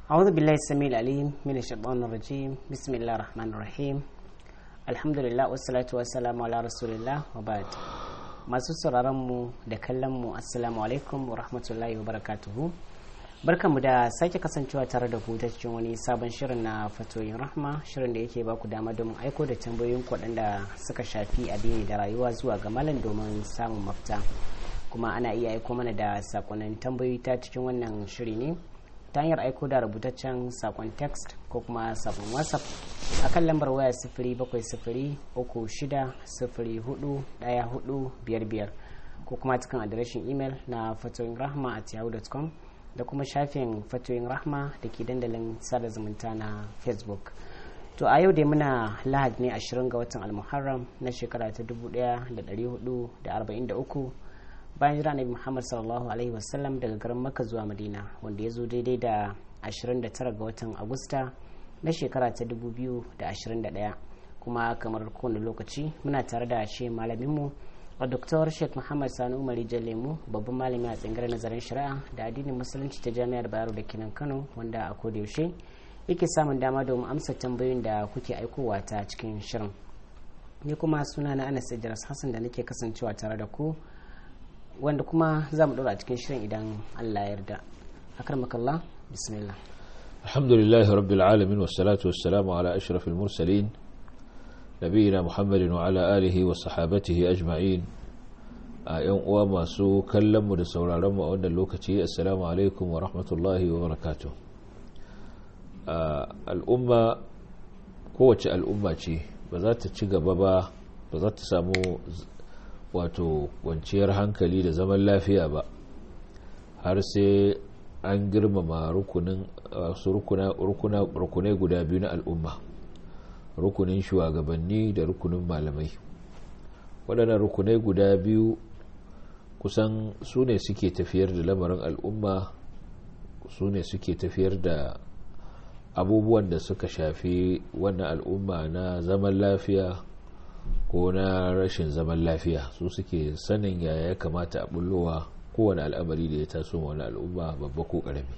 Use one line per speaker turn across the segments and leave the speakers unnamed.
أعوذ بالله السميع العليم من الشيطان الرجيم بسم الله الرحمن الرحيم الحمد لله والصلاة والسلام على رسول الله وبعد masu sauraron mu da kallon mu assalamu alaikum wa rahmatullahi wa barakatuhu barkanmu da sake kasancewa tare da ku ta cikin wani sabon shirin na fatoyin rahma shirin da yake baku dama domin aiko da tambayoyin waɗanda suka shafi addini da rayuwa zuwa ga malam domin samun mafita kuma ana iya aiko mana da sakonnin tambayoyi ta cikin wannan shiri ne ta hanyar aiko da rubutaccen sakon text ko kuma sakon whatsapp a kan lambar waya sifiri bakwai sifiri uku shida sifiri hudu daya hudu biyar biyar ko kuma cikin adireshin imel na fatoyin rahma at yahoo.com da kuma shafin fatoyin rahma da ke dandalin sada zumunta na facebook to a yau dai muna lahad ne 20 ga watan almuharram na shekara ta 1443 bayan jira nabi muhammad sallallahu alaihi wasallam daga garin makka zuwa madina wanda ya zo daidai da 29 ga watan agusta na shekara ta 2021 kuma kamar kowane lokaci muna tare da shi malaminmu a doktor sheikh muhammad sani umari lemu babban malami a tsangar nazarin shari'a da addinin musulunci ta jami'ar bayero da kinan kano wanda a yaushe yake samun dama domin amsa tambayoyin da kuke aikowa ta cikin shirin ni kuma suna na anas idris hassan da nake kasancewa tare da ku wanda kuma za mu ɗora cikin shirin idan allah ya yarda akarmakallah bismillah
الحمد لله رب العالمين والصلاة والسلام على أشرف المرسلين نبينا محمد وعلى آله وصحابته أجمعين أيام وما سو كلم ودسول رم وأن اللوكتي السلام عليكم ورحمة الله وبركاته الأمة قوة الأمة بذات تشيغ بابا بذات سامو wato kwanciyar hankali da zaman lafiya ba har sai an girmama rukunin su rukunai guda biyu na al'umma rukunin shugabanni da rukunin malamai waɗannan rukunai guda biyu kusan su ne suke tafiyar da lamarin al'umma su ne suke tafiyar da abubuwan da suka shafi wannan al'umma na zaman lafiya ko na rashin zaman lafiya su suke sanin yaya ya kamata a bullowa kowane al'amari da ya taso wani al'umma babba ko karami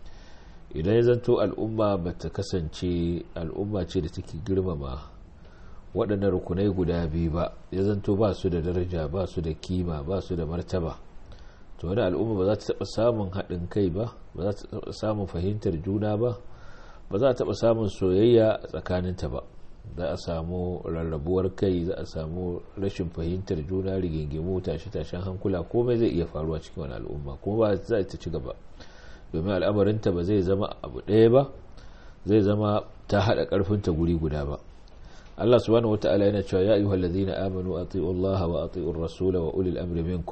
idan ya zanto al'umma ba ta kasance al'umma ce da take girmama waɗannan rukunai guda biyu ba ya zanto ba su da daraja ba su da kima ba su da martaba to wani al'umma ba za ta taɓa samun haɗin kai ba ba za ta taɓa samun fahimtar juna ba ba za ta taɓa samun soyayya a tsakaninta ba za a samu rarrabuwar kai za a samu rashin fahimtar juna rigingimu tashe-tashen hankula komai zai iya faruwa cikin wani al'umma kuma ba za ta ci gaba domin al'amarinta ba zai zama abu ɗaya ba zai zama ta haɗa ƙarfinta guri guda ba Allah subhanahu wata'ala yana cewa ya ayyuhal ladzina amanu ati'u Allah wa ati'ur rasul wa ulil amri minkum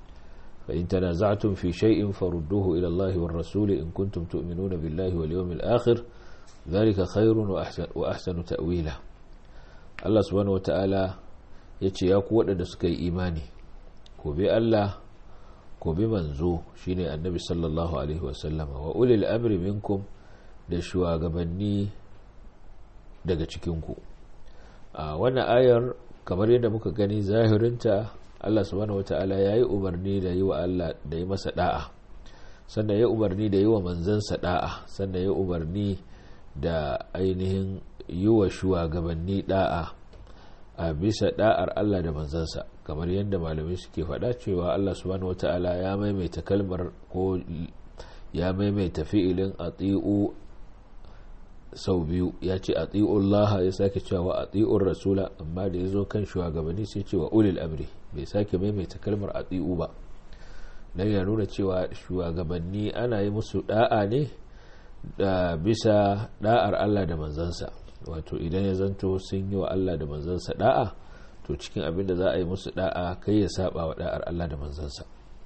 fa in tanaza'tum fi shay'in farudduhu ila Allah war rasul in kuntum tu'minuna billahi wal yawmil akhir ذلك خير وأحسن تأويلا Allah subhanahu wata'ala ya ce ya ku waɗanda suka yi imani ko bi Allah ko bi manzo shine annabi sallallahu alaihi wasallama wa ulil amri minkum da shugabanni daga cikinku a wannan ayar kamar yadda muka gani zahirinta Allah subhanahu wata'ala ya yi umarni da yi wa Allah da yi masa da'a sannan ya umarni da yi wa manzansa da'a sannan ya umarni da ainihin yi wa shugabanni da'a a bisa da'ar Allah da manzansa kamar yadda malamai suke faɗa cewa Allah subhanahu wata'ala ya maimaita kalmar ko ya maimaita fi'ilin ati'u sau biyu ya ce ati'u Allah ya sake cewa ati'ur rasula amma da ya zo kan shugabanni sai cewa ulil amri bai sake maimaita kalmar ati'u ba dan ya nuna cewa shugabanni ana yi musu da'a ne da bisa da'ar Allah da manzansa wato idan ya zanto sun yi wa Allah da manzansa da'a to cikin abin da za a yi musu da'a kai ya saba wa da'ar Allah da manzansa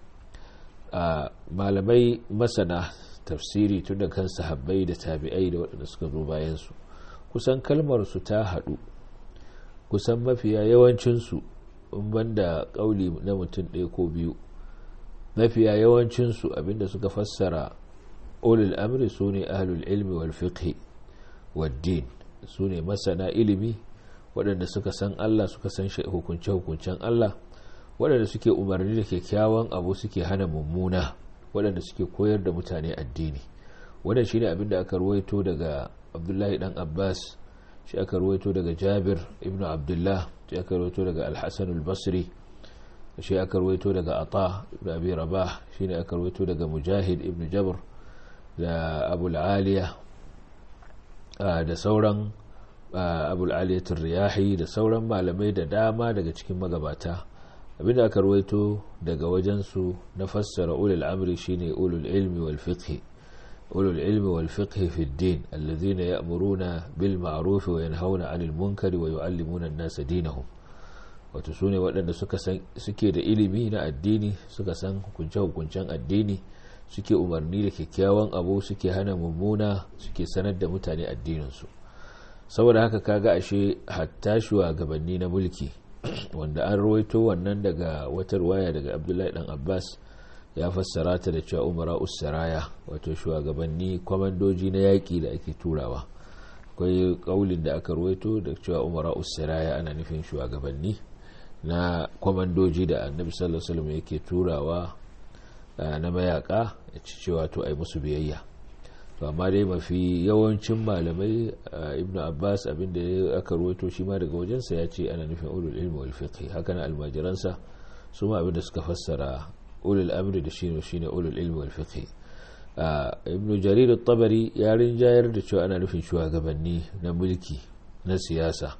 a malamai masana tafsiri tun da kan sahabbai da tabi'ai da waɗanda suka zo bayan su kusan kalmar su ta haɗu kusan mafiya yawancinsu in banda ƙauli na mutum ɗaya ko biyu mafiya yawancinsu abinda suka fassara ulul amri su ne ahlul ilmi wal fiqhi waddin su ne masana ilimi waɗanda suka san Allah suka san hukunce-hukuncen Allah waɗanda suke umarni da kyakkyawan abu suke hana mummuna waɗanda suke koyar da mutane addini wannan shine abin da aka ruwaito daga abdullahi dan abbas shi aka ruwaito daga jabir ibn abdullah shi aka ruwaito daga al-hasan al-basri shi aka ruwaito daga ata ibn abi rabah shine aka ruwaito daga mujahid ibn jabr da abul aliya da sauran abul aliyatul riyahi da sauran malamai da dama daga cikin magabata abinda aka ruwaito daga wajensu na fassara ulul amri shine ulul ilmi wal fiqh ulul ilmi wal fiqh fi ad-din alladhina ya'muruna bil ma'ruf wa yanhauna 'anil munkari wa yu'allimuna an-nasa dinahum wato sune waɗanda suka san suke da ilimi na addini suka san hukunce hukuncen addini suke umarni da kyakkyawan abu suke hana mummuna suke sanar da mutane addininsu saboda haka kaga ashe hatta shugabanni na mulki wanda an rawaito wannan daga wata ruwaya daga abdullahi dan abbas ya fassara ta da cewa umara usaraya wato shugabanni kwamandoji na yaƙi da ake turawa akwai kaulin da aka rawaito da cewa umara usaraya ana nufin shugabanni na kwamandoji da annabi sallallahu alaihi wasallam yake turawa na mayaka ya ci cewa to ai musu biyayya to amma dai mafi yawancin malamai ibnu abbas abinda aka ruwaito shi ma daga wajensa ya ce ana nufin ulul ilmi wal fiqh haka na almajiransa su ma abinda suka fassara ulul amri da shine shine ulul ilmi wal fiqh ibnu jarir at-tabari ya rinjayar da cewa ana nufin shugabanni na mulki na siyasa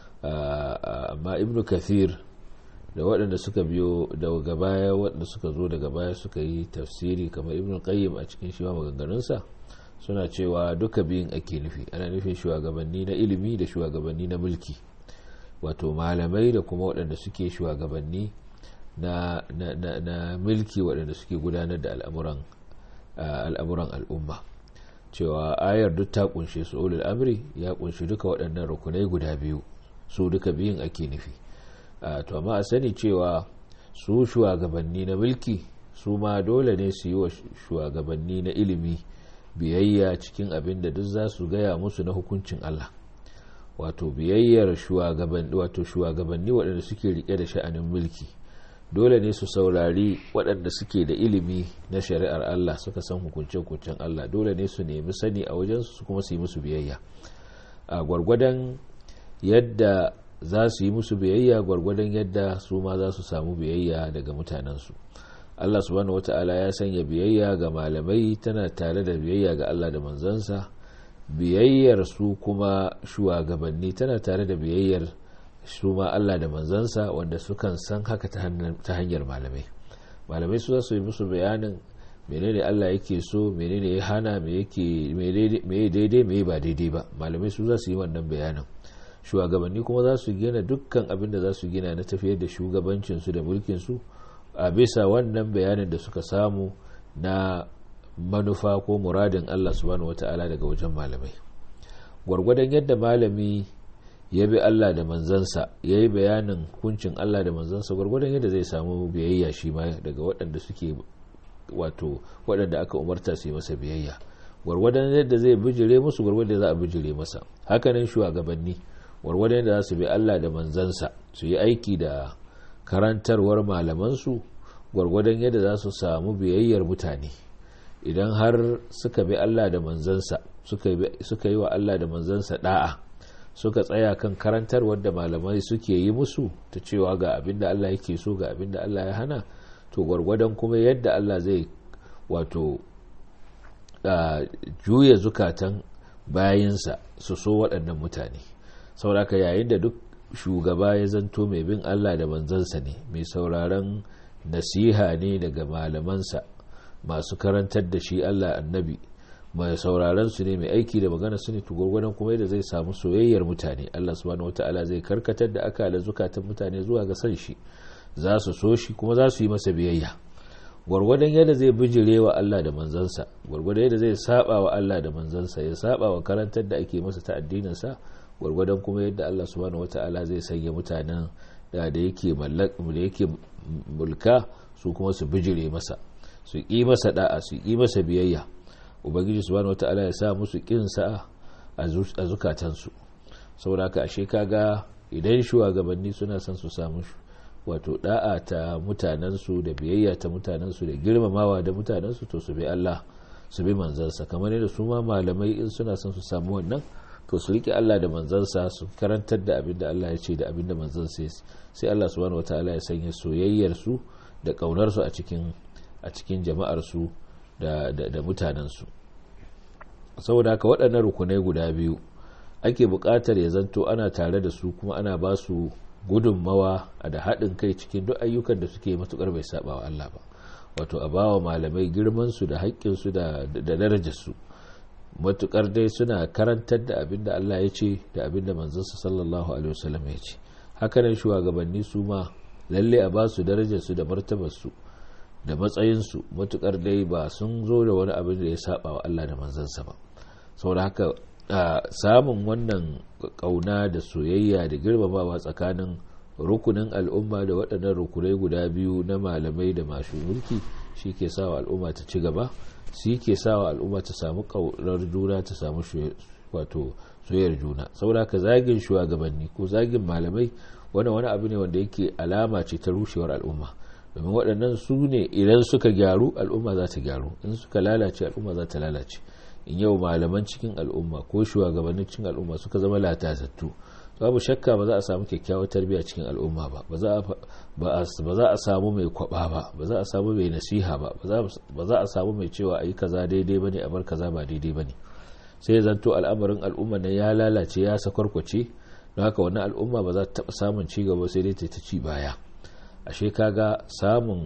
amma ibnu kathir da waɗanda suka biyo daga baya waɗanda suka zo daga baya suka yi tafsiri kamar ibn qayyim a cikin shi maganganunsa suna cewa duka biyun ake nufi ana nufin shugabanni na ilimi da shugabanni na mulki wato malamai da kuma waɗanda suke shugabanni na, na, na, na mulki waɗanda suke gudanar da al'amuran al'amuran al'umma cewa ayar duk ta kunshe su ulul amri ya kunshi duka waɗannan rukunai guda biyu su duka biyun ake nufi to amma a sani cewa su shugabanni na mulki su ma dole ne su yi wa shugabanni na ilimi biyayya cikin abin da duk za su gaya musu na hukuncin Allah wato biyayyar shugabanni wato shugabanni waɗanda suke rike da sha'anin mulki dole ne su saurari waɗanda suke da ilimi na shari'ar Allah suka san hukunce-hukuncen Allah dole ne su nemi sani a wajensu su kuma su yi musu biyayya a gwargwadon yadda za su yi musu biyayya gwargwadon yadda su ma za su samu biyayya daga mutanensu Allah subhanahu wata'ala ya sanya biyayya ga malamai tana tare da biyayya ga Allah da manzansa biyayyar su kuma shugabanni tana tare da biyayyar su ma Allah da manzansa wanda sukan san haka ta hanyar malamai malamai su za su yi musu bayanin menene Allah yake so menene ya hana me yake me daidai me ba daidai ba malamai su za su yi wannan bayanin shugabanni kuma za su gina dukkan abin da za su gina na tafiyar da shugabancinsu da mulkinsu a bisa wannan bayanin da suka samu na manufa ko muradin Allah subhanahu wata'ala daga wajen malamai gwargwadon yadda malami ya bi Allah da manzansa ya yi bayanin hukuncin Allah da manzansa gwargwadon yadda zai samu biyayya shi ma daga waɗanda suke wato waɗanda aka umarta su yi masa biyayya gwargwadon yadda zai bijire musu gwargwadon za a bijire masa hakanan shugabanni gwargwadon yadda za su bi Allah da manzansa su yi aiki da karantarwar malamansu gwargwadon yadda za su samu biyayyar mutane idan har suka bi Allah da manzansa suka yi wa Allah da manzansa da'a suka tsaya kan karantarwar da malamai suke yi musu ta cewa ga abin da Allah yake so ga abin da Allah ya hana to gwargwadon kuma yadda Allah zai wato juya zukatan bayinsa su so waɗannan mutane sauraka yayin da duk shugaba ya zanto mai bin Allah da manzansa ne mai sauraron nasiha ne daga malamansa masu karantar da shi Allah annabi mai sauraron su ne mai aiki da magana su ne tugurgunan kuma yadda zai samu soyayyar mutane Allah subhanahu wata'ala zai karkatar da aka da zukatan mutane zuwa ga san shi za su so shi kuma za su yi masa biyayya gwargwadon yadda zai bijire wa Allah da manzansa gwargwadon yadda zai saba wa Allah da manzansa ya saba wa karantar da ake masa ta addinin sa gwargwadon kuma yadda Allah subhanahu wata'ala zai sanya mutanen da da yake da yake mulka su kuma su bijire masa su yi masa da'a su yi masa biyayya ubangiji subhanahu wata'ala ya sa musu kin sa a zukatansu saboda haka ashe kaga idan shugabanni suna son su samu wato da'a ta mutanensu da biyayya ta mutanensu da girmamawa da mutanensu to su bi Allah su bi manzansa kamar yadda su ma malamai in suna son su samu wannan to su rike Allah da manzansa su karantar da abin da Allah ya ce da abin da manzansa sai Allah subhanahu wataala ya sanya soyayyar su da kaunar su a cikin a cikin jama'ar su da da mutanen su saboda haka waɗannan rukunai guda biyu ake buƙatar ya zanto ana tare da su kuma ana ba su gudunmawa da haɗin kai cikin duk ayyukan da suke matuƙar bai saba wa Allah ba wato a bawa malamai girmansu da haƙƙinsu da darajarsu matuƙar dai suna karantar da abin da Allah ya ce da abin da manzansa sallallahu alaihi wasallam ya ce hakanan shugabanni su ma lalle a ba su darajarsu da martabarsu da matsayinsu matuƙar dai ba sun zo da wani abin da ya saba wa Allah da manzansa ba saboda haka samun wannan ƙauna da soyayya da girmamawa tsakanin rukunin al'umma da waɗannan rukunai guda biyu na malamai da masu mulki shi ke sawa al'umma ta ci gaba shi ke sawa al'umma ta samu ƙaunar juna ta samu wato soyayyar juna saboda ka zagin shugabanni ko zagin malamai wani wani abu ne wanda yake alama ce ta rushewar al'umma domin waɗannan su ne idan suka gyaru al'umma za ta gyaru in suka lalace al'umma za ta lalace in yau malaman cikin al'umma ko shugabannin cikin al'umma suka zama latatattu babu shakka ba za a samu kyakkyawar tarbiyya cikin al'umma ba ba za a samu mai kwaba ba ba za a samu mai nasiha ba ba za a samu mai cewa a yi kaza daidai bane a bar kaza ba daidai bane sai zanto al'amarin al'umma na ya lalace ya sakwarkwace don haka wannan al'umma ba za ta taɓa samun ci gaba sai dai ta ci baya ashe kaga samun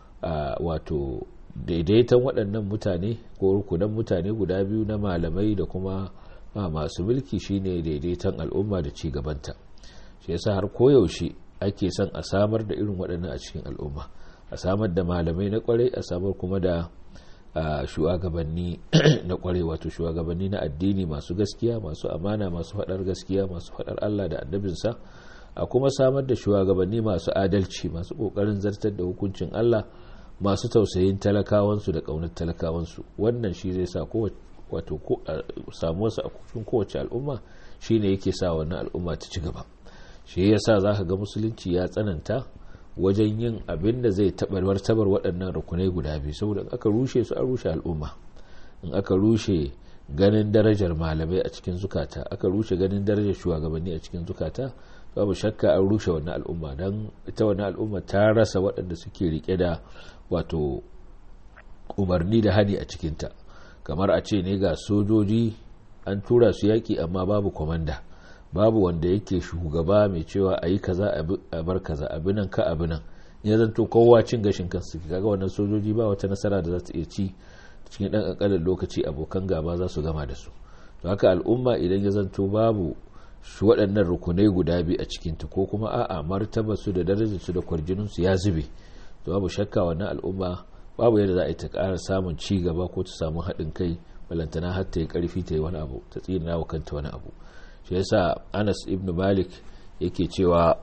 wato daidaiton waɗannan mutane ko rukunan mutane guda biyu na malamai da kuma ma masu mulki shine daidaiton al'umma da ci gabanta shi yasa har koyaushe ake son a samar da irin waɗannan a cikin al'umma a samar da malamai na kwarai a samar kuma da shugabanni na kwarai wato shugabanni na addini masu gaskiya masu amana masu faɗar gaskiya masu faɗar Allah da annabinsa a kuma samar da shugabanni masu adalci masu ƙoƙarin zartar da hukuncin Allah masu tausayin talakawansu da ƙaunar talakawansu wannan shi zai sa wato samuwarsa a cikin kowace al'umma shi ne yake sa wannan al'umma ta ci gaba shi ya sa za ka ga musulunci ya tsananta wajen yin abin da zai taɓa martabar waɗannan rukunai guda biyu saboda aka rushe su an rushe al'umma in aka rushe ganin darajar malamai a cikin zukata aka rushe ganin darajar shugabanni a cikin zukata babu shakka an rushe wannan al'umma don ita wannan al'umma ta rasa waɗanda suke rike da wato umarni da hani a cikinta kamar a ce ne ga sojoji an tura su yaƙi amma babu kwamanda babu wanda yake shugaba mai cewa a yi kaza a bar kaza abinan ka abinan ya zanto kowa cin gashin kansu kaga wannan sojoji ba wata nasara da za ta iya ci cikin ɗan ƙanƙanin lokaci abokan gaba za su gama da su to haka al'umma idan ya zanto babu shi waɗannan rukunai guda biyu a cikinta ko kuma a'a martaba su da darajar su da kwarjinin su ya zube to babu shakka wannan al'umma babu yadda za a yi ta ƙara samun ci gaba ko ta samu haɗin kai balantana har ta yi ƙarfi ta yi wani abu ta tsina wa kanta wani abu shi yasa anas ibn malik yake cewa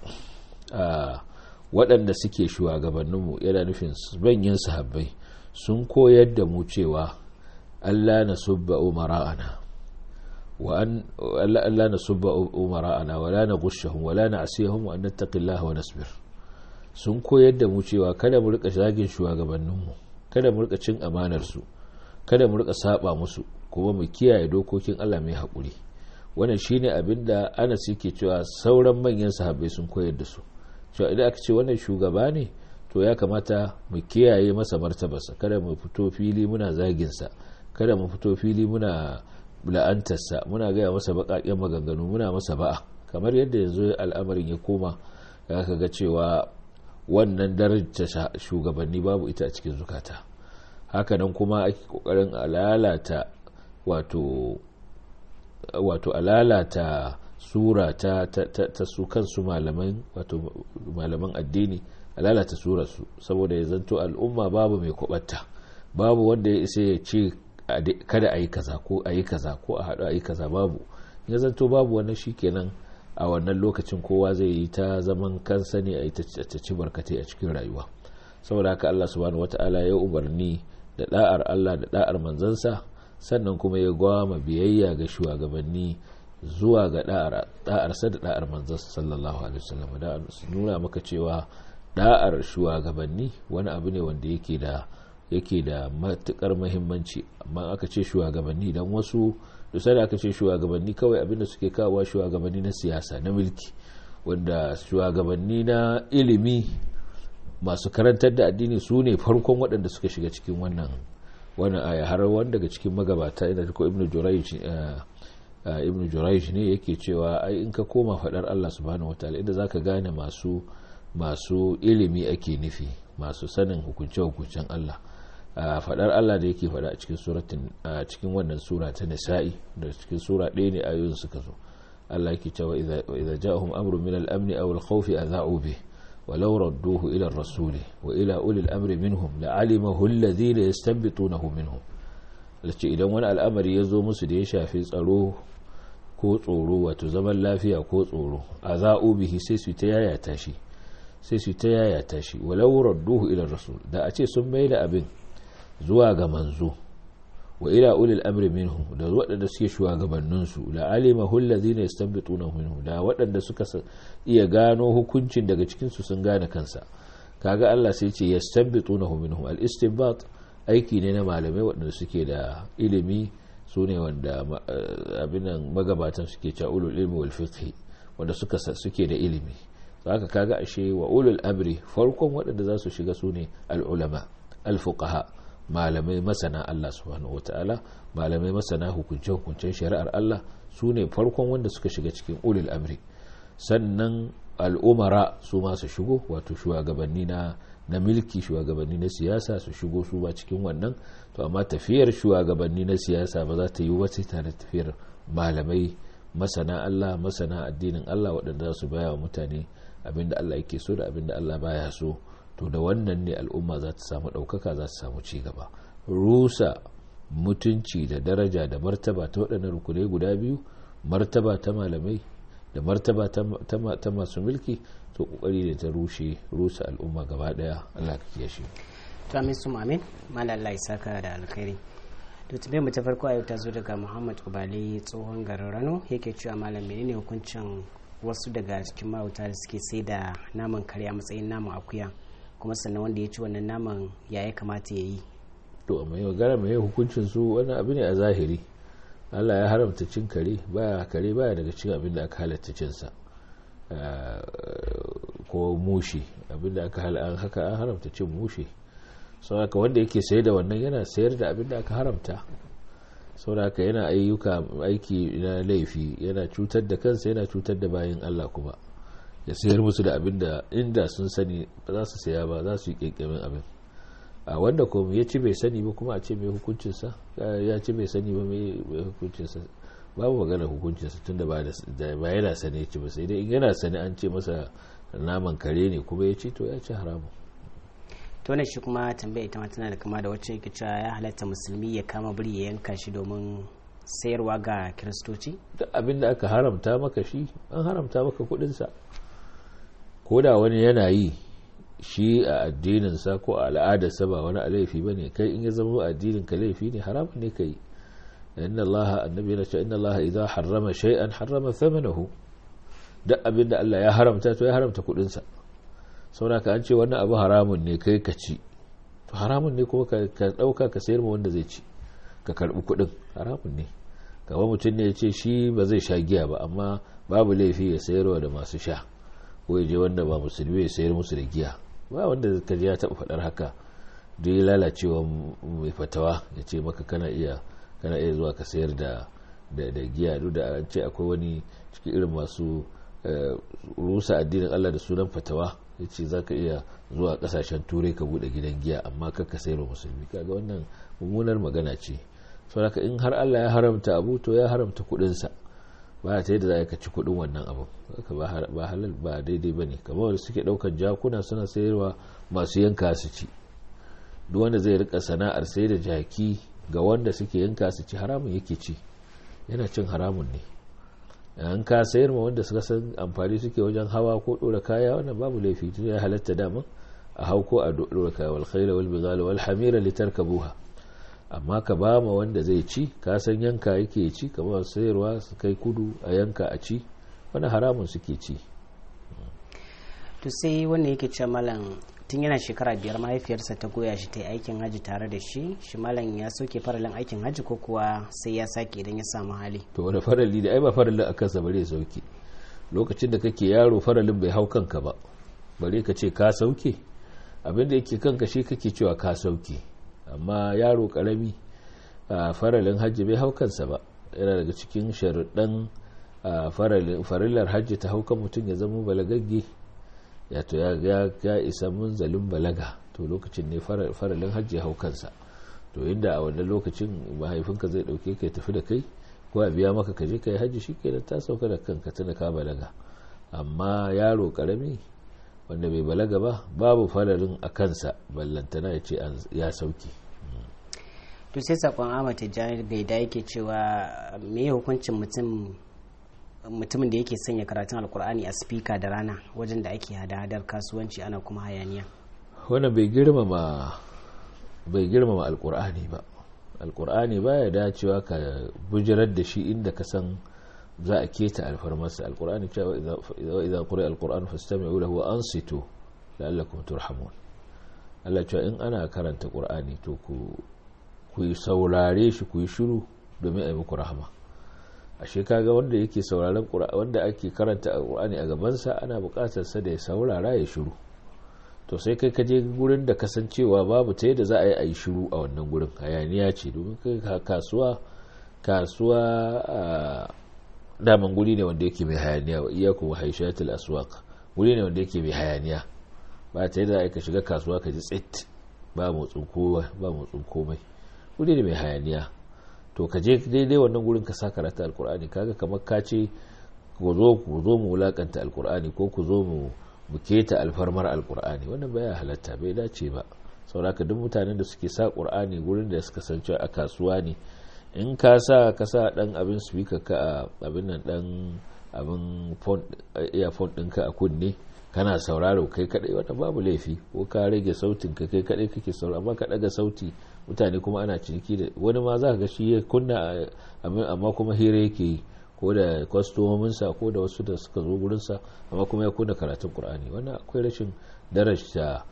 waɗanda suke shugabanninmu yana nufin banyin sahabbai sun koyar da mu cewa allah na subba umara'ana وأن لا نسب أمراءنا ولا نغشهم ولا نعصيهم وأن نتقي الله ونصبر sun koyar da mu cewa kada mu rika zagin shugabanninmu kada mu rika cin amanar su kada mu rika saba musu kuma mu kiyaye dokokin Allah mai haƙuri wannan shine abin da Anas yake cewa sauran manyan sahabbai sun koyar da su cewa idan aka ce wannan shugaba ne to ya kamata mu kiyaye masa martabarsa kada mu fito fili muna zagin sa kada mu fito fili muna la'antarsa muna gaya masa baƙaƙen maganganu muna masa ba'a kamar yadda yanzu al'amarin ya koma ya ga cewa wannan darajar shugabanni babu ita a cikin zukata hakanan kuma ake kokarin alalata wato wato alalata sura ta, ta, ta, ta su kansu malaman wato malaman addini alalata surarsu saboda ya zanto al'umma babu mai kubatta babu wanda ya isa ya ce kada a yi kaza ko a yi kaza ko a haɗu a yi kaza babu ya zanto babu wannan shikenan a wannan lokacin kowa zai yi ta zaman kansa ne a yi ta ci barkatai a cikin rayuwa saboda haka Allah subhanahu wata'ala ya umarni da da'ar Allah da da'ar manzansa sannan kuma ya gwama biyayya ga shugabanni zuwa ga da'arsa da da'ar manzansa sallallahu alaihi wasallam da nuna maka cewa da'ar shugabanni wani abu ne wanda yake da yake da matukar muhimmanci amma aka ce shugabanni dan wasu dusa da aka ce shugabanni kawai abinda suke kawo shugabanni na siyasa na mulki wanda shugabanni na ilimi masu karantar da addini su ne farkon waɗanda suka shiga cikin wannan wannan aya har wanda daga cikin magabata ina ko ibnu jurayj ibnu jurayj ne yake cewa ai in ka koma fadar Allah subhanahu wataala inda zaka gane masu masu ilimi ake nufi masu sanin hukunce hukuncen Allah fadar Allah da yake fada a cikin suratin a cikin wannan sura ta nisa'i da cikin sura ɗaya ne ayoyin suka zo Allah yake cewa idza ja'ahum amrun min al-amn aw al-khawf adha'u bih ولو ردوه إلى الرسول وإلى أولي الأمر منهم لعلمه الذين يستنبطونه منهم lace idan wani al'amari ya zo musu da ya shafi tsaro ko tsoro wato zaman lafiya ko tsoro a za'u bihi sai su ta yayata shi sai su ta yayata shi walau radduhu ila rasul da a ce sun mai da abin zuwa ga manzo wa ila ulil amri minhu da waɗanda suke shugabannin su la alima hul ladina yastanbituna minhu da waɗanda suka iya gano hukuncin daga cikin su sun gane kansa kaga Allah sai ce yastanbituna minhu al istinbat aiki ne na malamai waɗanda suke da ilimi su ne wanda abin nan magabatan suke cewa ulul ilmi wal fiqh wanda suka suke da ilimi haka kaga ashe wa ulul amri farkon waɗanda za su shiga su ne al ulama al fuqaha malamai masana Allah subhanahu wataala malamai masana hukunce-hukuncen shari'ar Allah su ne farkon wanda suka shiga cikin ulil amri sannan al'umara su ma su shigo wato shugabanni na na milki shugabanni na siyasa su shigo su ba cikin wannan to amma tafiyar shugabanni na siyasa ba za ta yi wace tare tafiyar malamai masana Allah masana addinin Allah waɗanda za su baya wa mutane abinda Allah yake so da abinda Allah baya so to da wannan ne al'umma za ta samu ɗaukaka za ta samu ci gaba rusa mutunci da daraja da martaba ta waɗannan rukunai guda biyu martaba ta malamai da martaba ta masu mulki to kokari ne ta rushe rusa al'umma gaba ɗaya Allah ka kiyashe
to amin su amin mallan Allah ya saka da alkhairi to tambayar mu ta farko a yau ta zo daga Muhammad Ubali tsohon garin Rano yake cewa malam menene hukuncin wasu daga cikin mahauta da suke sai da naman kare a matsayin naman akuya kuma sannan wanda ya ci wannan naman ya ya kamata ya yi
to amma yau gara mai hukuncin su wani abu ne a zahiri Allah ya haramta cin kare baya kare baya daga cikin abin da aka halatta cin sa ko mushi abin da aka an haka an haramta cin mushi saboda wanda yake sayar da wannan yana sayar da abin da aka haramta saboda yana ayyuka aiki na laifi yana cutar da kansa yana cutar da bayan Allah kuma ya sayar musu da abin da inda sun sani ba za su saya ba za su yi kyankyamin abin a wanda kuma ya ci bai sani ba kuma a ce mai hukuncinsa ya ci bai sani ba mai hukuncinsa babu magana hukuncinsa tun da ba yana sani ya ci ba sai dai in yana sani an ce masa naman kare ne kuma ya ci to ya ci haramu
to ne shi kuma tambaya ita ma tana da kama da wacce yake cewa ya halatta musulmi ya kama biri ya yanka shi domin sayarwa ga kiristoci
duk abin da aka haramta maka shi an haramta maka kudinsa ko da wani yana yi shi a addininsa ko a al'adarsa ba wani laifi ba ne kai in ya zama addinin ka laifi ne haramun ne ka yi inna allaha annabi na ce inna allaha idan harrama shay'an harrama thamanahu duk abin da Allah ya haramta to ya haramta kudinsa saboda ka an ce wannan abu haramun ne kai ka ci to haramun ne kuma ka dauka ka sayar ma wanda zai ci ka karbi kudin haramun ne kamar mutum ne ya ce shi ba zai sha giya ba amma babu laifi ya sayarwa da masu sha ko ya je wanda ba musulmi ya sayar musu da giya ba wanda ka ya taɓa faɗar haka duk ya lalacewa mai fatawa ya ce maka kana iya kana iya zuwa ka sayar da da giya duk da an ce akwai wani cikin irin masu rusa addinin Allah da sunan fatawa ya ce za ka iya zuwa kasashen turai ka bude gidan giya amma ka sayar wa musulmi kaga wannan mummunar magana ce saboda in har Allah ya haramta abu to ya haramta kuɗinsa ba ta yadda za ka ci kuɗin wannan abu ba halal ba daidai ba ne kamar wanda suke ɗaukar jakuna suna sayarwa masu yanka su ci duk wanda zai rika sana'ar sai da jaki ga wanda suke yanka su ci haramun yake ci yana cin haramun ne an ka sayar ma wanda suka san amfani suke wajen hawa ko ɗora kaya wannan babu laifi tun ya halatta daman a hau ko a ɗora kaya wal khaira wal bizala wal hamira litarkabuha amma ka ba ma wanda zai ci ka san yanka yake ci kamar sayarwa su kai kudu a yanka a ci wani haramun suke ci
to sai wanda yake ce malam tun yana shekara biyar mahaifiyarsa ta goya shi ta yi aikin hajji tare da shi shi malam ya soke faralin aikin hajji ko kuwa sai ya sake idan ya samu hali
to wani farali da ai ba faralin a kansa bare sauke lokacin da kake yaro faralin bai hau kanka ba bare ka ce ka sauke abinda yake kanka shi kake cewa ka sauke amma yaro karami faralin hajji bai hau kansa ba yana daga cikin sharuɗan farillar hajji ta haukan mutum ya zama balagagge ya to ya isa munzalin balaga to lokacin ne faralin hajji ya hau kansa to inda a wannan lokacin mahaifinka zai dauke ka tafi da kai ko a biya maka kaje kai hajji shi kenan ta sauka da kanka tana ka balaga amma yaro karami wanda bai balaga ba babu faralin a kansa ballantana ya ce ya sauke
to sai sakon Ahmad Tijjani bai da yake cewa me hukuncin mutum mutumin da yake sanya karatun alkur'ani a spika da rana wajen da ake hada-hadar kasuwanci ana kuma hayaniya
wannan bai girmama bai girmama alkur'ani ba alkur'ani baya dacewa ka bujirar da shi inda ka san za a keta alfarmarsa alkur'ani cewa idza quri alkur'an fastami'u lahu wa ansitu la'allakum turhamun Allah cewa in ana karanta qur'ani to ku ku saurare shi ku yi shiru domin a yi muku rahama ashe kaga wanda yake sauraron wanda ake karanta alqur'ani a gabansa ana buƙatar sa da ya saurara ya shiru to sai kai ka je gurin da kasancewa babu ta yadda za a yi a yi shiru a wannan gurin hayaniya ce domin kai kasuwa kasuwa daman guri ne wanda yake mai hayaniya wa iyakum wa haishatul aswaq guri ne wanda yake mai hayaniya ba ta yadda ka shiga kasuwa ka ji tsit ba motsin kowa ba motsin komai guri ne mai hayaniya to ka je daidai wannan gurin ka sa karata alkur'ani kaga kamar ka ce ku zo ku zo mu wulakanta alkur'ani ko ku zo mu mu keta alfarmar alkur'ani wannan baya halatta bai dace ba sauraka duk mutanen da suke sa qur'ani gurin da suka san cewa a kasuwa ne in ka sa ka sa dan abin speaker ka a abin nan dan abin phone earphone ɗinka a kunne kana sauraro kai kadai wannan babu laifi ko ka rage sautin ka kai kadai kake sauraro amma ka daga sauti mutane kuma ana ciniki da wani ma za ka ga shi ya kunna amma kuma hira yake yi ko da kwastomominsa ko da wasu da suka zo gurinsa amma kuma ya kunna karatun qur'ani wannan akwai rashin darajta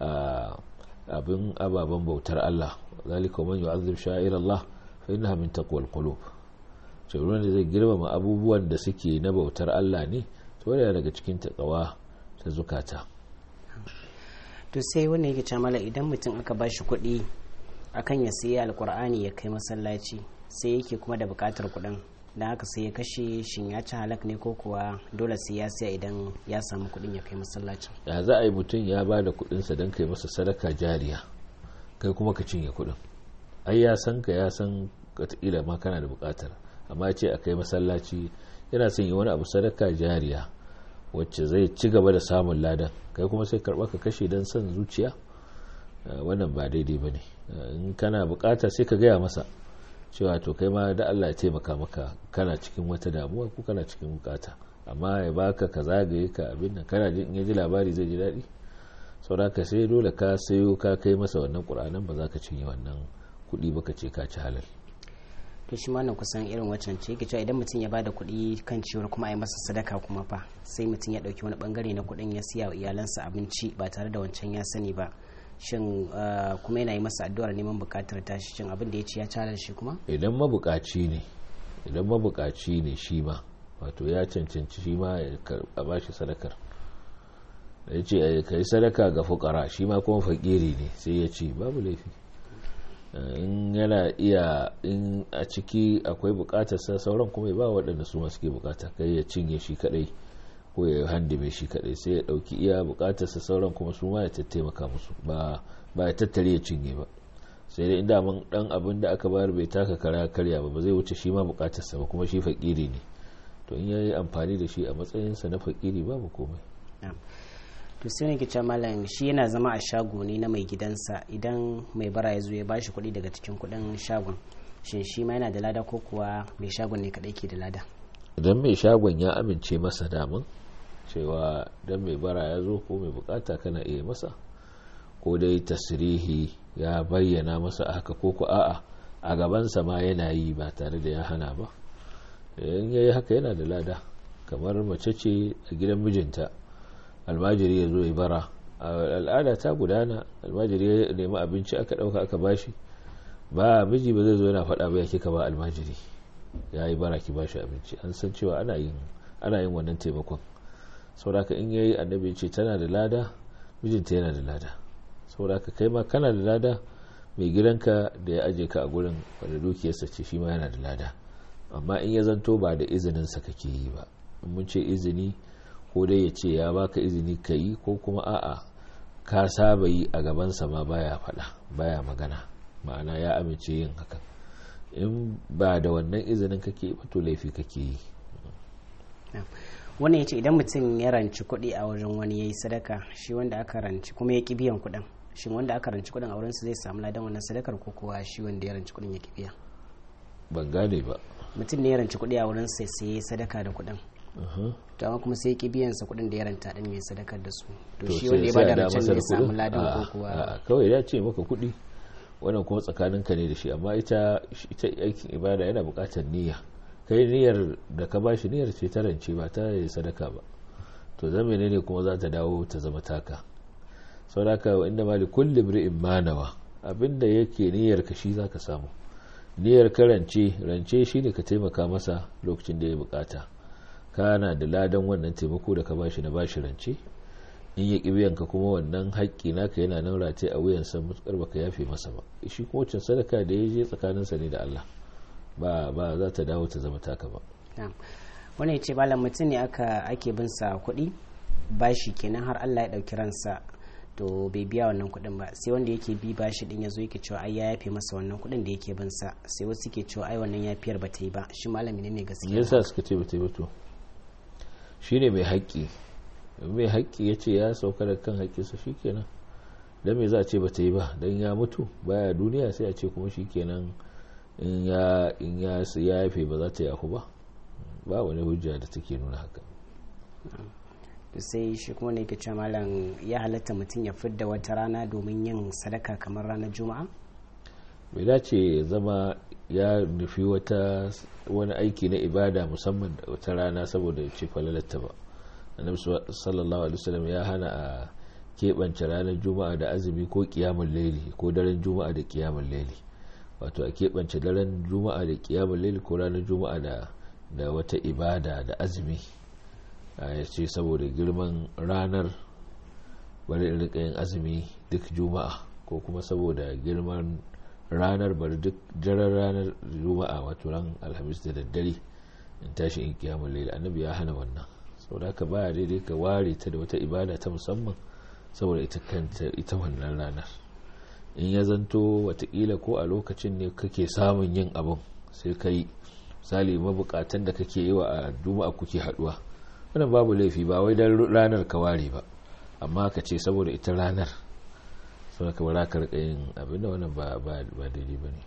abin ababen bautar Allah zalika man yu'azzib sha'ir Allah fa innaha min taqwal qulub ce da zai girmama abubuwan da suke na bautar Allah ne to yana daga cikin takawa ta zukata
to sai wannan yake camala idan mutum aka bashi kuɗi akan ya sayi alkur'ani ya kai masallaci sai yake kuma da bukatar kuɗin don haka sai ya kashe shin ya ci halak ne ko kuwa dole sai ya siya idan ya samu kuɗin ya kai masallacin
ya za a yi mutum ya ba da kuɗinsa don kai masa sadaka jariya kai kuma ka cinye kuɗin ai ya san ka ya san wataƙila ma kana da bukatar amma ce a kai masallaci yana son yi wani abu sadaka jariya wacce zai ci gaba da samun ladan kai kuma sai karɓa ka kashe don son zuciya wannan ba daidai ba ne in kana bukata sai ka gaya masa cewa to kai ma da Allah ya taimaka maka kana cikin wata damuwa ko kana cikin bukata amma ya baka ka zagaye ka abin nan kana jin ya ji labari zai ji daɗi saboda ka sai dole ka sayo ka kai masa wannan ƙur'anin ba za ka cinye wannan kuɗi ba ka ce ka ci halal
to shi nan kusan irin waccan ce yake cewa idan mutum ya bada kuɗi kan ciwar kuma a yi masa sadaka kuma fa sai mutum ya ɗauki wani bangare na kuɗin ya siya wa iyalansa abinci ba tare da wancan ya sani ba shin kuma yana yi masa addu'ar neman bukatar tashi shin abin da ya ci ya calar shi kuma
idan mabukaci ne idan mabukaci ne shi ma wato ya cancanci shi ma a ba shi sadakar ya ce ka yi sadaka ga fukara shi ma kuma fakiri ne sai ya ce babu laifi in yana iya in a ciki akwai bukatar sa sauran kuma ya ba waɗanda su masu ke bukata kai ya cinye shi kadai ko ya handime shi kadai sai ya dauki iya bukatarsa sauran kuma su ma ya tattaimaka musu ba ba ya tattare ya cinye ba sai dai inda mun dan abin da aka bayar bai taka kara karya ba ba zai wuce shi ma bukatarsa ba kuma shi fakiri ne to in yayi amfani da shi a matsayinsa na fakiri babu komai
to sai ne kice malam shi yana zama a shago ne na mai gidansa idan mai bara ya zo ya bashi kuɗi daga cikin kuɗin shagon shin shi ma yana da lada ko kuwa mai shagon ne kadai ke da lada
idan mai shagon ya amince masa damun cewa dan mai bara ya zo ko mai bukata kana iya masa ko dai tasirihi ya bayyana masa haka ko ku a'a a gabansa ma yana yi ba tare da ya hana ba in yayi haka yana da lada kamar mace ce a gidan mijinta almajiri ya zo ya bara al'ada ta gudana almajiri ya nemi abinci aka ɗauka aka bashi ba miji ba zai zo yana faɗa ba ya kika ba almajiri ya yi bara ki bashi abinci an san cewa ana yin ana yin wannan taimakon saboda in yayi annabi ce tana da lada mijinta yana da lada saboda kai ma kana da lada mai gidanka da ya aje ka a gurin wanda dukiyarsa ce shi ma yana da lada amma in ya zanto ba da izininsa kake yi ba in mun ce izini ko dai ya ce ya baka izini ka yi ko kuma a'a ka saba yi a gabansa ma baya faɗa baya magana ma'ana ya amince yin hakan in ba da wannan izinin kake ba to laifi kake yi
wannan ya ce idan mutum ya ranci kuɗi a wajen wani ya yi sadaka shi wanda aka ranci kuma ya ƙi biyan kuɗin shi wanda aka ranci kuɗin a wurinsa zai samu ladan wannan sadakar ko kuwa shi wanda ya ranci kuɗin ya ƙi biya
ban gane ba
mutum ne ya ranci kuɗi a wurin sai sai ya sadaka da kuɗin to amma kuma sai ya ƙi biyan sa kuɗin da ya ranta din ya sadakar da su to shi wanda ya bada rancen zai samu ladan ko kuwa
kawai ya ce maka kuɗi wannan kuma tsakaninka ne da shi amma ita ita aikin ibada yana buƙatar niyya kai niyyar da ka bashi niyyar ce ta rance ba ta yi sadaka ba to zan menene kuma za ta dawo ta zama taka sauraka inda mali kulli bri'in manawa abinda yake niyyar ka shi zaka samu niyyar ka rance rance shine ka taimaka masa lokacin da ya bukata kana da ladan wannan taimako da ka bashi na bashi rance in ya biyan ka kuma wannan haƙƙi naka yana nan rataye a wuyansa mutukar baka yafe masa ba shi kuma wacce sadaka da ya je tsakaninsa ne da Allah ba ba za ta dawo ta zama taka ba
wani ya ce malam mutum ne aka ake bin sa kuɗi bashi kenan har Allah ya ɗauki ransa to bai biya wannan kuɗin ba sai wanda yake bi bashi din ya zo yake cewa ai ya yafe masa wannan kuɗin da yake bin sa sai wasu ke cewa ai wannan yafiyar ba ta yi ba shi malami ne gaskiya
yasa suka ce ba ta yi ba to shine mai haƙƙi mai haƙƙi ya ce ya sauka da kan haƙƙinsa shikenan dan me za a ce ba ta yi ba dan ya mutu baya duniya sai a ce kuma shikenan in ya in ya ya yafe ba za ta yafu ba ba wani hujja da take nuna haka
sai shi kuma ne ke cewa malam ya halatta mutum ya fidda wata rana domin yin sadaka kamar ranar juma'a
bai dace ya zama ya nufi wata wani aiki na ibada musamman da wata rana saboda ya ce falalatta ba annabi sallallahu alaihi wasallam ya hana a keɓance ranar juma'a da azumi ko kiyamun laili ko daren juma'a da kiyamun laili wato a keɓance daren juma'a da kiyamun laili ko ranar juma'a da da wata ibada da azumi ya ce saboda girman ranar bari in rika yin azumi duk juma'a ko kuma saboda girman ranar bari duk daren ranar juma'a wato ran alhamis da daddare in tashi in kiyamun laili annabi ya hana wannan saboda haka baya daidai ka ware ta da wata ibada ta musamman saboda ita kanta ita wannan ranar in ya zanto watakila ko a lokacin ne kake samun yin abin sai ka yi misali mabukatan da kake yi wa a juma'a kuke haduwa wannan babu laifi ba wai dan ranar ka ware ba amma ka ce saboda ita ranar sau ka bara ka rika yin abin da wannan ba daidai ba ne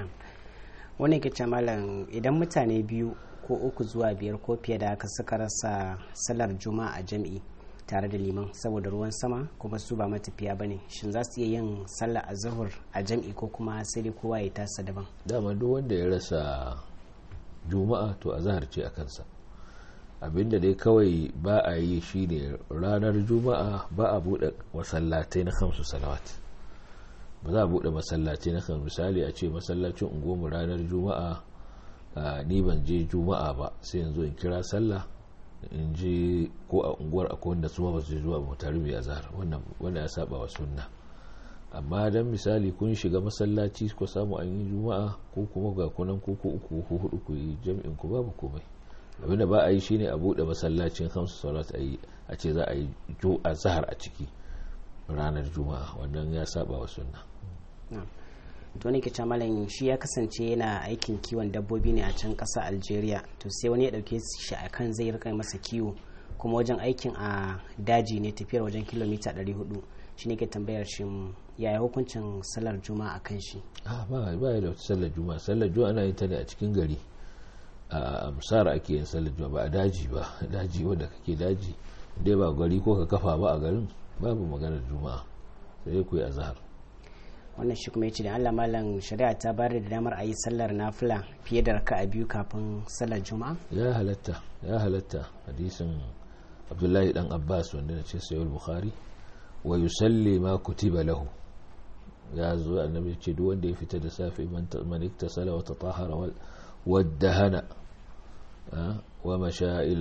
wani ke malam idan mutane biyu ko uku zuwa biyar ko fiye da haka suka rasa salar juma'a a jam'i tare da liman saboda ruwan sama kuma su ba matafiya ba ne shin za su iya yin sallah a zuhur a jam'i ko kuma sai dai kowa ya tasa daban
dama duk wanda ya rasa juma'a to a zahar ce a kansa abinda dai kawai ba a yi shine ranar juma'a ba a buɗe masallatai na kamsu salawat ba za a buɗe masallatai na kan misali a ce masallacin unguwarmu ranar juma'a ni ban je juma'a ba sai yanzu in kira sallah in je ko a unguwar akwai wanda su ba su je zuwa tare mai azhar wannan ya saba wa sunna amma dan misali kun shiga masallaci ko samu an yi juma'a ko kuma ga kunan ko ko uku ko hudu ku yi jami'in ku babu komai abinda ba a yi shine a bude masallacin hamsu salat a yi a ce za a yi azhar a ciki ranar juma'a wannan ya saba wa sunna
to ne ke malam shi ya kasance yana aikin kiwon dabbobi ne a can ƙasa algeria to sai wani ya ɗauke shi a kan zai rika masa kiwo kuma wajen aikin a daji ne tafiyar wajen kilomita 400 shi ne ke tambayar shi yaya hukuncin sallar juma'a a kan shi
ba ba da sallar juma'a sallar juma'a ana yin ta ne a cikin gari a musara ake yin sallar juma'a ba a daji ba daji wanda kake daji dai ba gari ko ka kafa ba a garin babu maganar juma'a sai ku yi azhar
wannan shi kuma ya ce da Allah malam shari'a ta bayar da damar a yi sallar nafila fiye da raka'a biyu kafin sallar juma'a
ya halatta ya halatta hadisin abdullahi dan abbas wanda na ce sayar bukhari wa yusalli ma kutiba lahu ya zo annabi ce duk wanda ya fita da safe man iktasala wa tatahara waddahana wa masha ila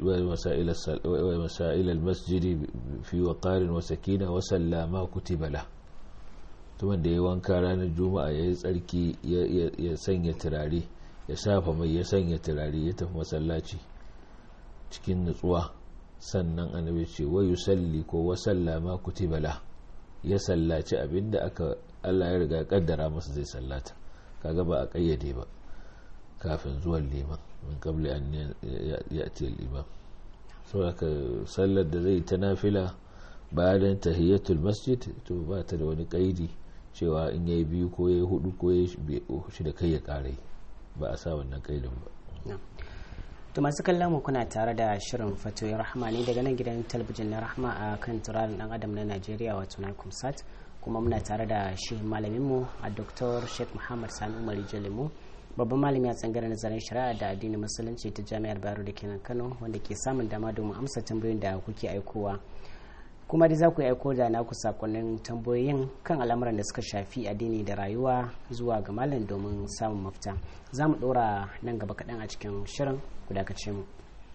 al-masjid fi waqarin wa sakina wa sallama kutiba lahu tuman da ya wanka ranar juma'a ya yi tsarki ya sanya turare ya shafa mai ya sanya turare ya tafi masallaci cikin nutsuwa sannan annabi ce wa yusalli ko wa sallama kutiba la ya sallaci abinda aka Allah ya riga kaddara masa zai sallata kaga ba a kayyade ba kafin zuwan liman min qabli an ya'ti al-imam saboda sallar da zai ta nafila bayan tahiyatul masjid to ba ta da wani kaidi cewa in yayi biyu ko yayi hudu ko yayi shida kai ya kare ba a sa wannan kaidin ba
to masu kallon mu kuna tare da shirin fatoyin rahama ne daga nan gidan talabijin na rahama a kan turaren dan adam na najeriya wato na kumsat kuma muna tare da shi malamin mu a dr sheikh muhammad sani umar jalimu babban malami a tsangar nazarin shari'a da addinin musulunci ta jami'ar bayero da kenan kano wanda ke samun dama domin amsa tambayoyin da kuke aikowa kuma dai za ku aiko da naku sakonnin tambayoyin kan al'amuran da suka shafi addini da rayuwa zuwa ga malam domin samun mafita za mu ɗora nan gaba kaɗan a cikin shirin ku dakace mu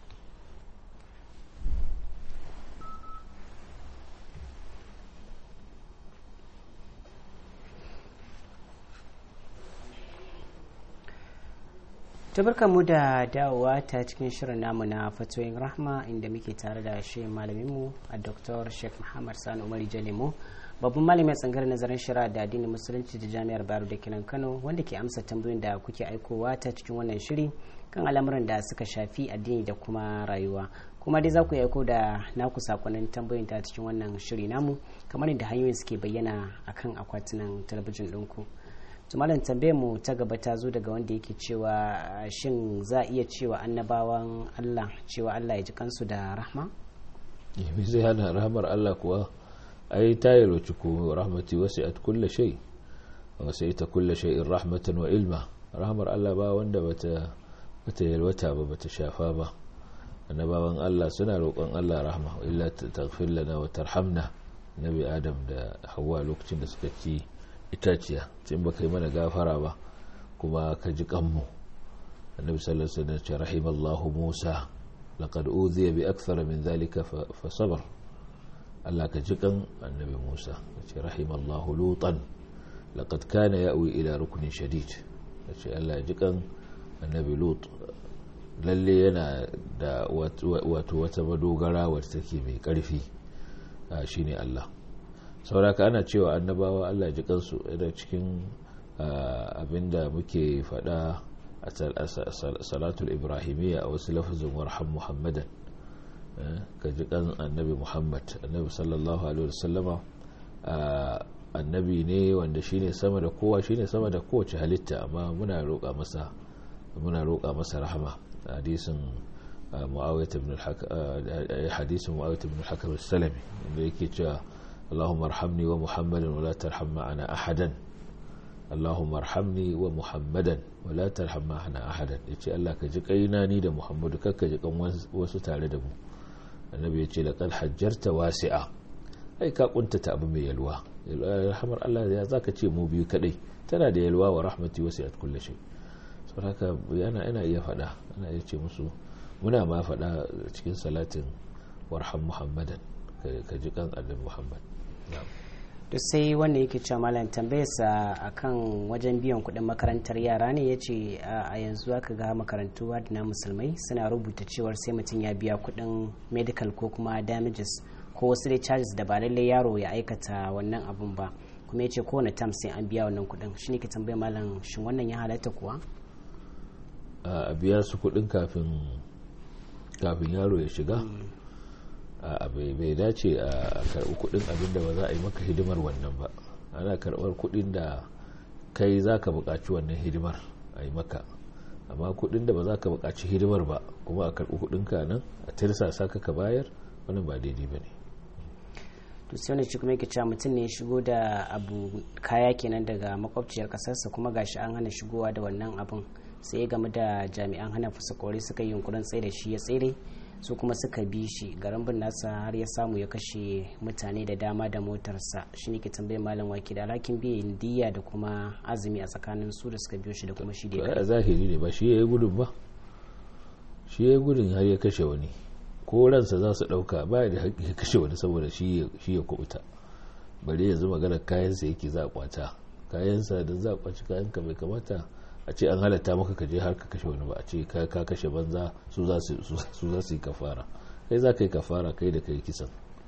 tabarka mu da dawowa ta cikin shirin namu na fatoyin rahma inda muke tare da shi malaminmu a dr sheikh muhammad sani umar jalemu babban malami a tsangar nazarin shari'a da addinin musulunci da jami'ar baro da kinan kano wanda ke amsa tambayoyin da kuke aikowa ta cikin wannan shiri kan al'amuran da suka shafi addini da kuma rayuwa kuma dai za ku aiko da naku sakonnin tambayoyin ta cikin wannan shiri namu kamar yadda hanyoyin suke bayyana akan akwatunan talabijin ɗinku. malam tambayar mu ta gaba ta zo daga wanda yake cewa shin za a iya cewa annabawan Allah cewa Allah ya ji kansu da rahma?
me zai hana rahmar Allah kuwa ai ta yalwaci ko rahmati wasu at kulla shay wasu ita kulla shay'in rahmatan wa ilma rahmar Allah ba wanda bata bata yalwata ba bata shafa ba annabawan Allah suna roƙon Allah rahma illa taghfir lana wa tarhamna nabi adam da hawa lokacin da suka ci itaciya cin ba kai mana gafara ba kuma ka ji kanmu annabi sallallahu alaihi wasallam ce rahimallahu musa laqad udhiya bi akthar min dhalika fa sabar Allah ka ji kan annabi musa ce rahimallahu lutan laqad kana ya'wi ila ruknin shadid ce Allah ji kan annabi lut lalle yana da wato wata madogara wacce take mai karfi shine Allah sauraka ana cewa annabawa Allah ji kansu da cikin abinda muke fada a salatul ibrahimiyya a wasu lafazin warham muhammadan ka ji kan annabi muhammad annabi sallallahu alaihi wasallama annabi ne wanda shine sama da kowa shine sama da kowace halitta amma muna roƙa masa muna roƙa masa rahama hadisin muawiyah ibn al-hakam hadisin muawiyah ibn al-hakam as-salami inda yake cewa اللهم ارحمني ومحمدا ولا ترحم معنا احدا اللهم ارحمني ومحمدا ولا ترحم معنا احدا yace Allah ka ji kaina ni da Muhammadu kakka ji kan wasu tare da mu annabi yace laqad hajjarta wasi'a ai ka kuntata abu mai yalwa rahmar Allah ya zaka ce mu biyu kadai tana da yalwa wa rahmati wasi'at kulli shay saboda haka yana ina iya fada ana iya ce musu muna ma fada cikin salatin warham muhammadan ka ji kan annabi muhammad
to sai wanda yake cewa malam tambayarsa akan wajen biyan kuɗin makarantar yara ne ya ce a yanzu aka ga makarantu na musulmai suna rubuta cewar sai mutum ya biya kuɗin medical ko kuma damages ko wasu dai charges da ba lallai yaro ya aikata wannan abun ba kuma ya ce kowane tam sai an biya wannan kuɗin shi ne ke tambayar malam shin wannan ya halatta kuwa
a biya su kuɗin kafin kafin yaro ya shiga bai dace a karɓi kuɗin abin da ba za a yi maka hidimar wannan ba ana karɓar kuɗin da kai za ka buƙaci wannan hidimar a yi maka amma kuɗin da ba za ka buƙaci hidimar ba kuma a karɓi kuɗin ka nan a tirsasa ka ka bayar wannan ba daidai ba ne
to sai wani kuma yake cewa mutum ne ya shigo da abu kaya kenan daga makwabciyar kasarsa kuma gashi an hana shigowa da wannan abun sai ya gamu da jami'an hana fasa kore suka yi yunkurin tsaye da shi ya tsere su kuma suka bi shi garin bin nasa har ya samu ya kashe mutane da dama da motarsa shi ne ke tambayar malam waki da alhakin biyan diya da kuma azumi a tsakanin su da suka biyo shi da kuma shi da
a zahiri ne ba shi ya yi gudun ba shi ya yi gudun har ya kashe wani ko ransa za su ɗauka ba da haƙƙi ya kashe wani saboda shi ya kubuta bari yanzu maganar kayansa yake za a kwata kayansa da za a kwaci kayanka bai kamata a ce an halatta maka ka je har ka kashe wani ba a ce ka kashe banza su za su yi kafara kai za ka yi kafara kai da kai kisan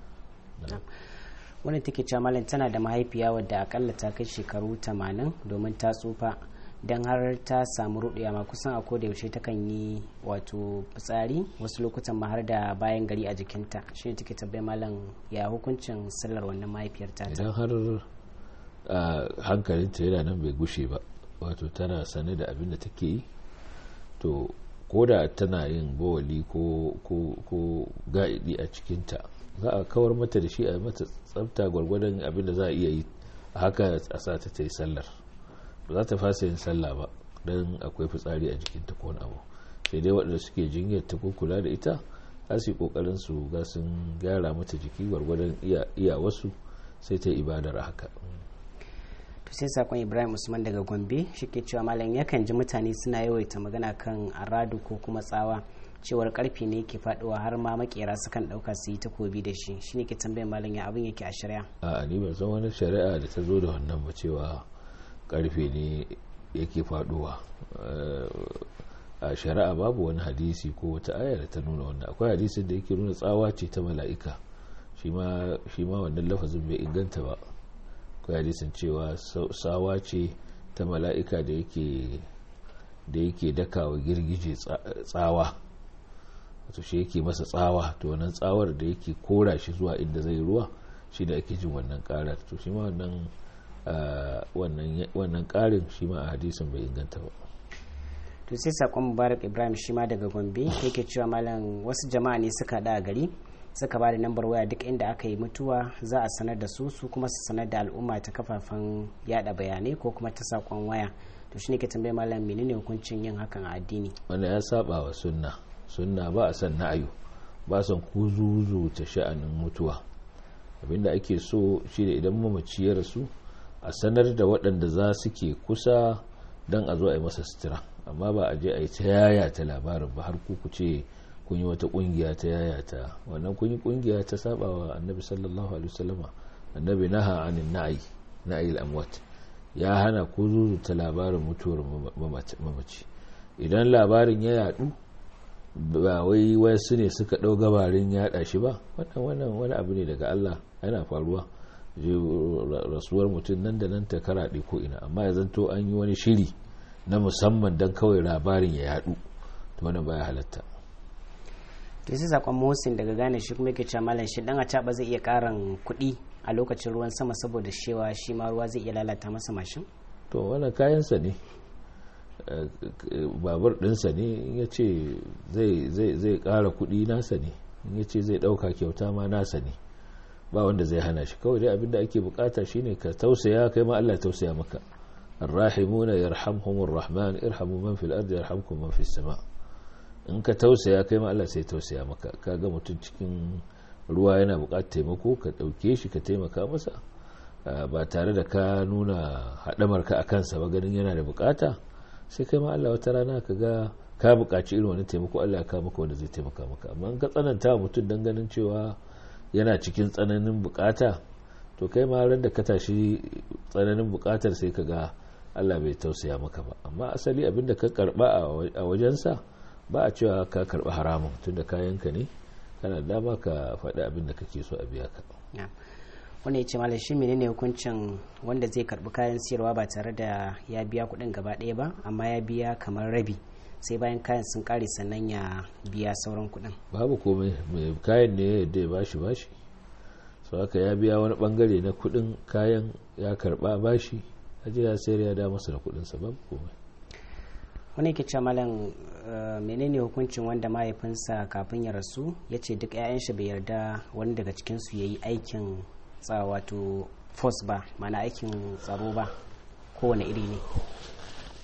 wani take cewa malam tana da mahaifiya wadda akalla ta kai shekaru 80 domin ta tsufa don har ta samu ruɗiya ma kusan a koda yaushe ta kan yi wato fitsari wasu lokutan ma har da bayan gari a jikinta shi ne take tabbai malam ya hukuncin sallar wannan mahaifiyar ta
idan har hankalinta yana nan bai gushe ba wato tana sane da abin da take yi to ko da tana yin bawali ko ga'idi a cikinta za a kawar mata da shi a mata tsafta gwargwadon abin da za a iya yi a haka a sa ta yi sallar ba za ta fasa yin sallah ba don akwai fitsari a jikinta ko wani abu sai dai waɗanda suke jinyar ta ko kula da ita za su yi ƙoƙarin su ga sun gyara mata jiki gwargwadon iya wasu sai ta yi ibadar haka
to sai sakon ibrahim usman daga gombe shi ke cewa malam yakan ji mutane suna yawaita magana kan aradu ko kuma tsawa cewar karfe ne ke faduwa har ma makera sukan dauka su yi takobi da shi shine ke tambayar malam ya abin yake a shari'a
a ni ban san wani shari'a da ta zo da wannan ba cewa karfe ne yake faduwa a shari'a babu wani hadisi ko wata aya da ta nuna wannan akwai hadisin da yake nuna tsawa ce ta mala'ika shi ma wannan lafazin bai inganta ba akwai hadisin cewa sawa ce ta mala'ika da yake da yake dakawa girgije tsawa wato shi yake masa tsawa to wannan tsawar da yake kora shi zuwa inda zai ruwa shi da ake jin wannan karar to shi ma wannan wannan karin shi ma a hadisin bai inganta ba
to sai sakon mubarak ibrahim shi ma daga gombe yake cewa malam wasu jama'a ne suka da gari suka ba da lambar waya duk inda aka yi mutuwa za a sanar da su su kuma su sanar da al'umma ta kafafen yada bayanai ko kuma ta sakon waya to shine ke tambaye malam menene hukuncin yin hakan a addini
wanda ya saba wa sunna sunna ba a san na'ayu ba san kuzuzu ta sha'anin mutuwa abinda ake so shine idan mamaci ya rasu a sanar da waɗanda za su ke kusa don a zo a yi masa sutura amma ba a je a yi ta yaya ta labarin ba har ku ce kun yi wata kungiya ta yaya ta wannan kun yi kungiya ta saba wa annabi sallallahu alaihi wasallama annabi naha anin na'i na'i al-amwat ya hana ku zuzuta labarin mutuwar mamaci idan labarin ya yadu ba wai wasu ne suka ɗau gabarin yaɗa shi ba wannan wannan wani abu ne daga Allah yana faruwa rasuwar mutum nan da nan ta karaɗe ko ina amma ya zanto an yi wani shiri na musamman don kawai labarin ya yadu to wannan baya halatta
to sai sakon Musin daga gane shi kuma yake cewa malam shi dan a zai iya karan kuɗi a lokacin ruwan sama saboda shewa shi ma ruwa zai iya lalata masa mashin
to wannan kayansa ne babur ɗinsa ne in ya ce zai ƙara kuɗi nasa ne in ya ce zai ɗauka kyauta ma nasa ne ba wanda zai hana shi kawai dai abinda ake bukata shine ka tausaya kai ma Allah tausaya maka الراحمون يرحمهم الرحمن ارحموا من في الارض يرحمكم من في السماء in ka tausaya kai ma Allah sai tausaya maka kaga mutum cikin ruwa yana bukatar taimako ka dauke shi ka taimaka masa ba tare da ka nuna haɗamar ka a kansa ba ganin yana da bukata sai kai ma Allah wata rana ka ga ka bukaci irin wani taimako Allah ya kawo maka wanda zai taimaka maka amma in ka tsananta mutum dan ganin cewa yana cikin tsananin bukata to kai ma ran da ka tashi tsananin bukatar sai ka ga Allah bai tausaya maka ba amma asali abinda ka karba a wajensa ba a cewa ka karba haramun tunda kayanka ne kana dama ka faɗi abinda kake so a biya ka
wanda ya ce malam shi menene hukuncin wanda zai karbi kayan siyarwa ba tare da ya biya kuɗin gaba ɗaya ba amma ya biya kamar rabi sai bayan kayan sun kare sannan ya biya sauran kuɗin
babu komai mai kayan ne yadda ya bashi bashi sau haka ya biya wani bangare na kuɗin kayan ya karba bashi aje ya sayar ya da masa da kuɗinsa babu komai
wani ke ce malam menene hukuncin wanda mahaifinsa kafin ya rasu ya ce duk 'ya'yan shi bai yarda wani daga cikinsu ya yi aikin wato force ba mana aikin tsaro ba kowane iri ne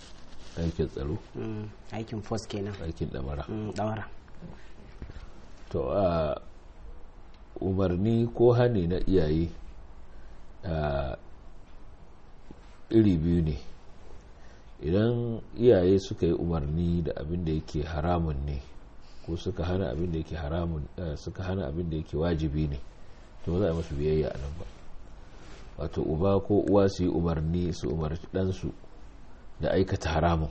aikin tsaro
aikin force kenan
aikin damara
damara
to a umarni ko hani na iyaye a iri biyu ne idan iyaye suka yi umarni da abin da yake haramun ne ko suka hana abin da yake haramun suka hana abin da yake wajibi ne to za a masu biyayya a nan ba wato uba ko uwa su yi umarni su umarci ɗansu da aikata haramun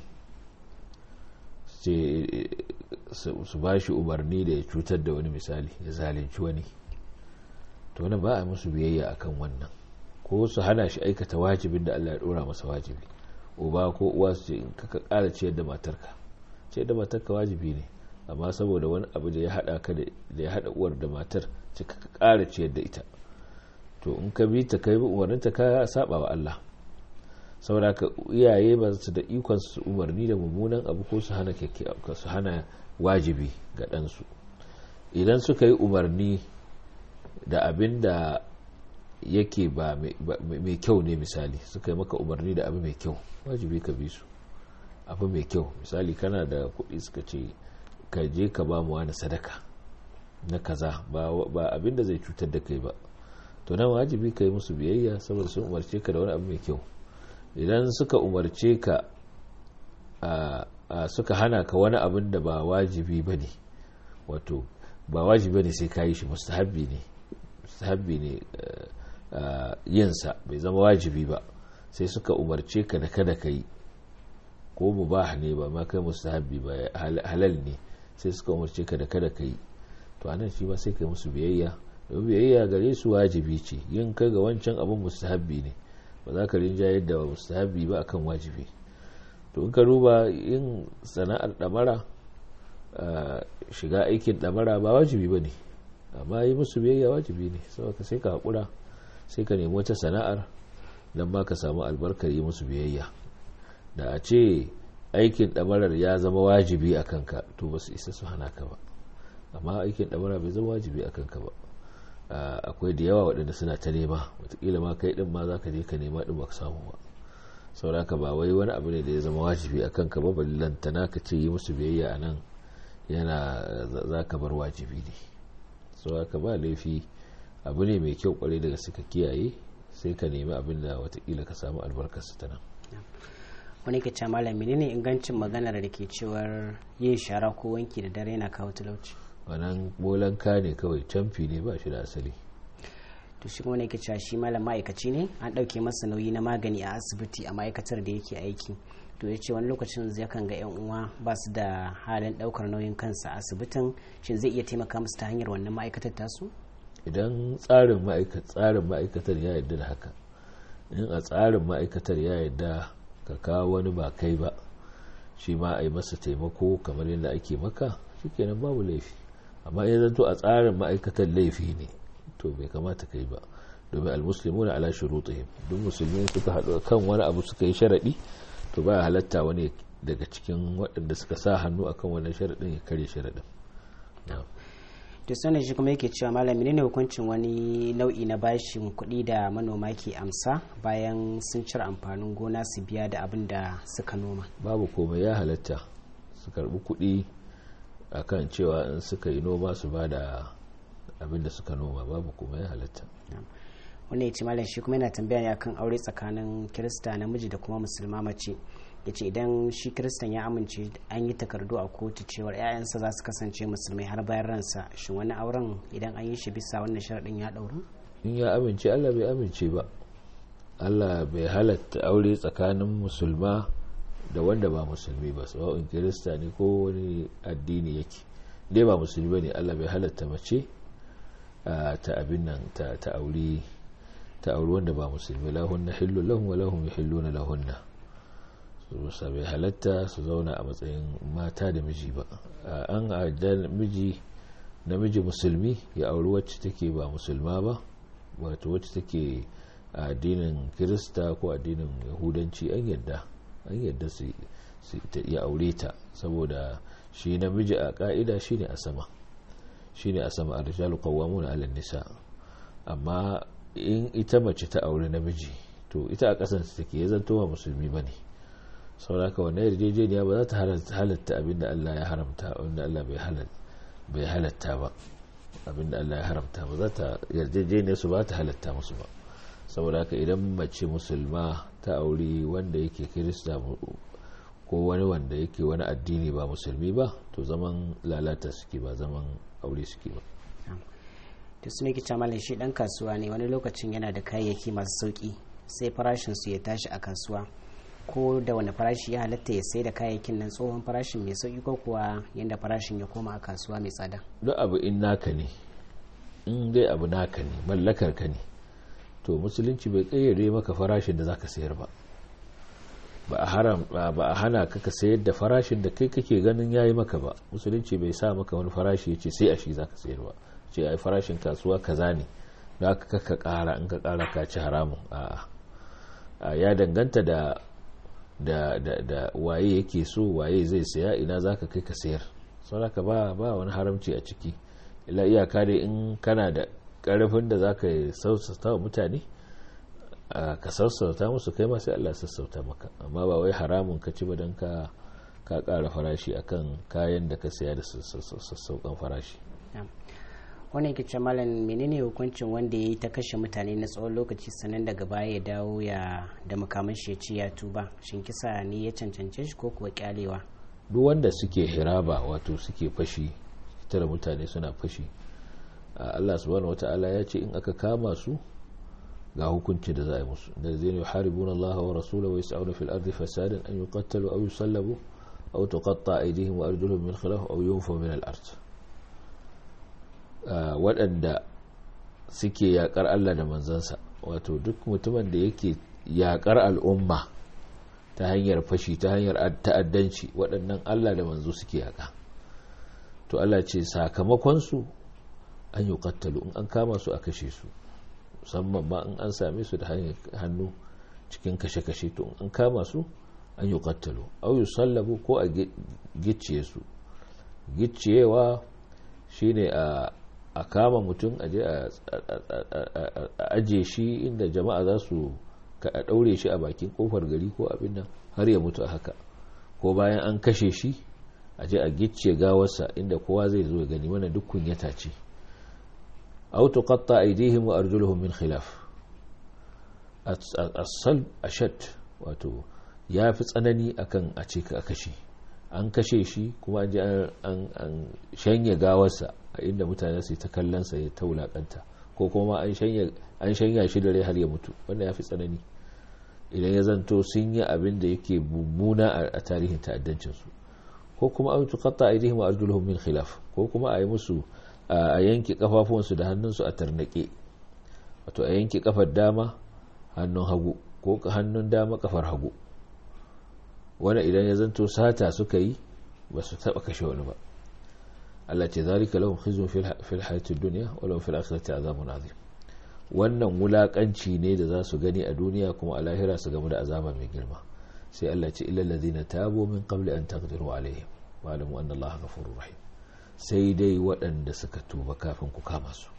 su ba shi umarni da ya cutar da wani misali ya zalunci wani to wani ba a musu biyayya akan wannan ko su hana shi aikata wajibin da Allah ya dora masa wajibi uba ko uwa su ce in ka kara ciyar da matarka ciyar da matarka wajibi ne amma saboda wani abu da ya hada ka da ya hada uwar da matar ce ka kara ciyar da ita to in ka bi ta kai bi umarninta ka saba wa Allah saboda ka iyaye ba su da ikon su umarni da mummunan abu ko su hana su hana wajibi ga ɗansu idan suka yi umarni da abin da yake ba mai kyau ne misali suka yi maka umarni da abu mai kyau wajibi ka bi su abu mai kyau misali kana da kuɗi suka ce ka je ka ba mu wani sadaka na kaza ba abin da zai cutar da kai ba to nan wajibi ka yi musu biyayya saboda sun umarce ka da wani abu mai kyau idan suka umarce ka suka hana ka wani abin da ba wajibi ba ne wato ba wajibi ne sai ka yi shi mustahabbi ne mustahabbi ne yinsa bai zama wajibi ba sai suka umarce ka da kada ka yi ko mubah ne ba ma kai mustahabbi ba halal ne sai suka umarce ka da kada ka yi to anan shi ba sai ka yi musu biyayya domin biyayya gare su wajibi ce yin kai ga wancan abin mustahabbi ne ba za ka rinja yadda ba mustahabbi ba akan wajibi to in ka duba yin sana'ar damara shiga aikin damara ba wajibi ba ne amma yi musu biyayya wajibi ne saboda sai ka haƙura sai ka nemi wata sana'ar don ma ka samu albarkar yi musu biyayya da a ce aikin damarar ya zama wajibi a kanka to ba su isa su hana ka ba amma aikin damara bai zama wajibi a kanka ba akwai da yawa waɗanda suna ta nema watakila ma kai ɗin ma za ka je ka nema ɗin ba ka samu ba sauraka ba wai wani abu ne da ya zama wajibi a kanka ba ballantana ka ce yi musu biyayya a nan yana za ka bar wajibi ne sauraka ba laifi abu ne mai kyau kwarai daga suka kiyaye sai ka nemi abin da watakila ka samu albarkarsa ta nan
wani ke ce malami ne ingancin maganar da ke cewar yin shara ko wanki da dare yana kawo talauci
wannan bolanka ne kawai camfi ne ba shi da asali
to shi kuma ne ke cewa shi malam ma'aikaci ne an ɗauke masa nauyi na magani a asibiti a ma'aikatar da yake aiki to ya ce wani lokacin zai kan ga yan uwa ba su da halin ɗaukar nauyin kansa a asibitin shin zai iya taimaka musu ta hanyar wannan ma'aikatar tasu
idan tsarin tsarin ma'aikatar ya yarda da haka in a tsarin ma'aikatar ya yarda ka kawo wani ba kai ba shi ma a yi masa taimako kamar yadda ake maka shikenan babu laifi amma in zanto a tsarin ma'aikatar laifi ne to bai kamata kai ba domin almuslimu na ala shurutihim duk musulmi suka haɗu kan wani abu suka yi sharaɗi to ba halatta wani daga cikin waɗanda suka sa hannu akan wannan sharaɗin ya karya sharaɗin
to sanin shi kuma yake cewa malami ne hukuncin wani nau'i na bashin kuɗi da manoma ke amsa bayan sun cire amfanin gona su biya da abin da suka noma
babu komai ya halatta su karɓi kuɗi akan cewa in suka yi noma su ba da abin da suka noma babu kuma ya halatta
wannan ya ce malam shi kuma yana tambaya ne akan aure tsakanin kirista namiji da kuma musulma mace ya ce idan shi kiristan ya amince an yi takardu a kotu cewar 'ya'yansa za su kasance musulmai har bayan ransa shin wani auren idan an yi shi bisa wannan sharaɗin ya ɗauru
in ya amince allah bai amince ba allah bai halatta aure tsakanin musulma da wanda ba musulmi ba sawa'un kirista ne ko wani addini yake dai ba musulmi ba ne allah bai halatta mace ta abin nan ta aure ta aure wanda ba musulmi lahunna hillu lahum wa lahum yuhilluna lahunna su bai halatta su zauna a matsayin mata da miji ba an adda miji namiji musulmi ya auri wacce take ba musulma ba wato wacce take addinin kirista ko addinin yahudanci an yadda an yadda su ya aure ta saboda shi namiji a ka'ida shine a sama shine a sama a rijalu qawwamuna 'ala nisa amma in ita mace ta aure namiji to ita a kasan take ya zanto ba musulmi bane sauraka wannan yarjejeniya ba za ta halatta abin da Allah ya haramta wanda Allah bai halatta ba abinda Allah ya haramta ba za ta yarjejeniyar su ba ta halatta musu ba saboda haka idan mace musulma ta auri wanda yake kirista ko wani wanda yake wani addini ba musulmi ba to zaman lalata suke ba zaman aure suke ba
to su ne kica malin shi dan kasuwa ne wani lokacin yana da kayayyaki masu sauki sai farashin su ya tashi a kasuwa ko da wani farashi ya halatta ya sai da kayayyakin nan tsohon farashin mai sauki ko kuwa yadda farashin ya koma a kasuwa mai tsada
duk abu in naka ne in dai abu naka ne mallakar ka ne to musulunci bai kayyade maka farashin da zaka sayar ba ba a haram ba a hana ka ka sayar da farashin da kai kake ganin yayi maka ba musulunci bai sa maka wani farashi yace sai a shi zaka sayar ba ce ai farashin kasuwa kaza ne da aka ka kara in ka kara ka ci haramun a ya danganta da da da da waye yake so waye zai saya ina zaka kai ka sayar saboda ba ba wani haramci a ciki ila iyaka dai in kana da karfin da zaka sassauta wa mutane ka sassauta musu kai ma sai Allah sassauta maka amma ba wai haramun ka ci ba dan ka ka kara farashi akan kayan da ka saya da sassauƙan farashi
wannan ke malam menene hukuncin wanda ya yi ta kashe mutane na tsawon lokaci sannan daga baya ya dawo ya da makaman shi ya ci ya tuba shin kisa ne ya cancance shi ko kuwa kyalewa
duk wanda suke hiraba wato suke fashi tara mutane suna fashi Allah subhanahu wata'ala ya ce in aka kama su ga hukunci da za a yi musu da zai ne haribun Allah wa rasulahu wa yas'una fil ardi fasadan an yuqattalu aw yusallabu aw tuqatta aydihim wa arjuluhum min khilaf aw yunfaw min al ard waɗanda suke yakar Allah da manzansa wato duk mutumin da yake yakar al'umma ta hanyar fashi ta hanyar ta'addanci waɗannan Allah da manzo suke yaka to Allah ce sakamakonsu an yi kattalu in an kama su a kashe su musamman ma in an same su da hannu cikin kashe-kashe to in an kama su an yi kattalu au yi sallabu ko a gicciye su gicciyewa shine a a kama mutum a aje shi inda jama'a za su a ɗaure shi a bakin kofar gari ko abin nan har ya mutu a haka ko bayan an kashe shi a je a gicce gawarsa inda kowa zai zo gani wannan duk kunyata ce aw tuqatta aydihim wa arjuluhum min khilaf as-salb ashad wato yafi tsanani akan a ce ka kashe an kashe shi kuma an je an shanye gawarsa a inda mutane su ta kallon sa ya ta wulakanta ko kuma an shanya shi da rai har ya mutu wanda ya fi tsanani idan ya zanto sun yi abin da yake mummuna a tarihin ta'addancinsu ko kuma an tukatta a idihim arjuluhum min khilaf ko kuma a yi musu a yanke kafafuwansu da hannunsu a tarnake wato a yanke kafar dama hannun hagu ko hannun dama kafar hagu wani idan ya zanto sata suka yi ba su taba kashe wani ba Allah ce zalika lahum khizyun fil hayatid dunya wa lahum fil akhirati azabun azim wannan wulakanci ne da za su gani a duniya kuma a lahira su gamu da azaba mai girma sai Allah ce illal ladina tabu min qabli an taqdiru alaihim wa alamu anna Allah ghafurur rahim sai dai waɗanda suka tuba kafin ku kama su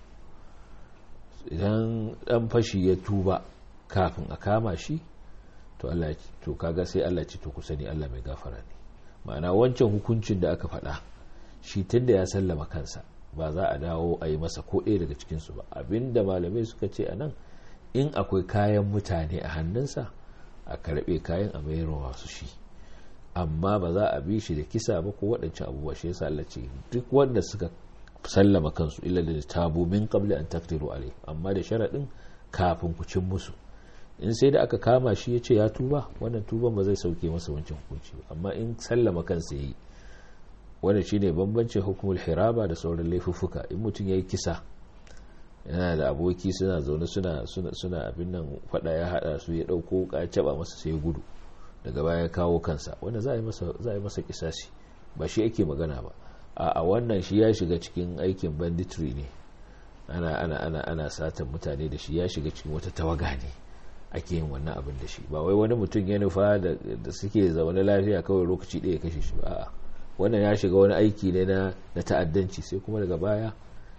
idan dan fashi ya tuba kafin a kama shi to Allah to kaga sai Allah ce to ku sani Allah mai gafara ne ma'ana wancan hukuncin da aka faɗa shi tunda ya sallama kansa ba za a dawo a yi masa ko ɗaya daga cikinsu ba abinda malamai suka ce a nan in akwai kayan mutane a hannunsa a karɓe kayan a mayarwa su shi amma ba za a bi shi da kisa ba ko waɗancan abubuwa shi yasa Allah ce duk wanda suka sallama kansu illa da tabu min qabli an taqdiru alai amma da sharaɗin kafin ku cin musu in sai da aka kama shi ya ce ya tuba wannan tuban ba zai sauke masa wancan hukunci ba amma in sallama kansa yayi wanda shine bambancin hukumul hiraba da sauran laifuffuka in mutum ya yi kisa yana da aboki suna zaune suna suna abin nan fada ya hada su ya dauko ka caba masa sai gudu daga baya ya kawo kansa wanda za a yi masa za a yi masa kisasi ba shi yake magana ba a wannan shi ya shiga cikin aikin banditry ne ana ana ana ana satan mutane da shi ya shiga cikin wata tawaga ne ake yin wannan abin da shi ba wai wani mutum ya nufa da suke zaune lafiya kawai lokaci ɗaya kashe shi ba a'a wannan ya shiga wani aiki ne na ta'addanci sai kuma daga baya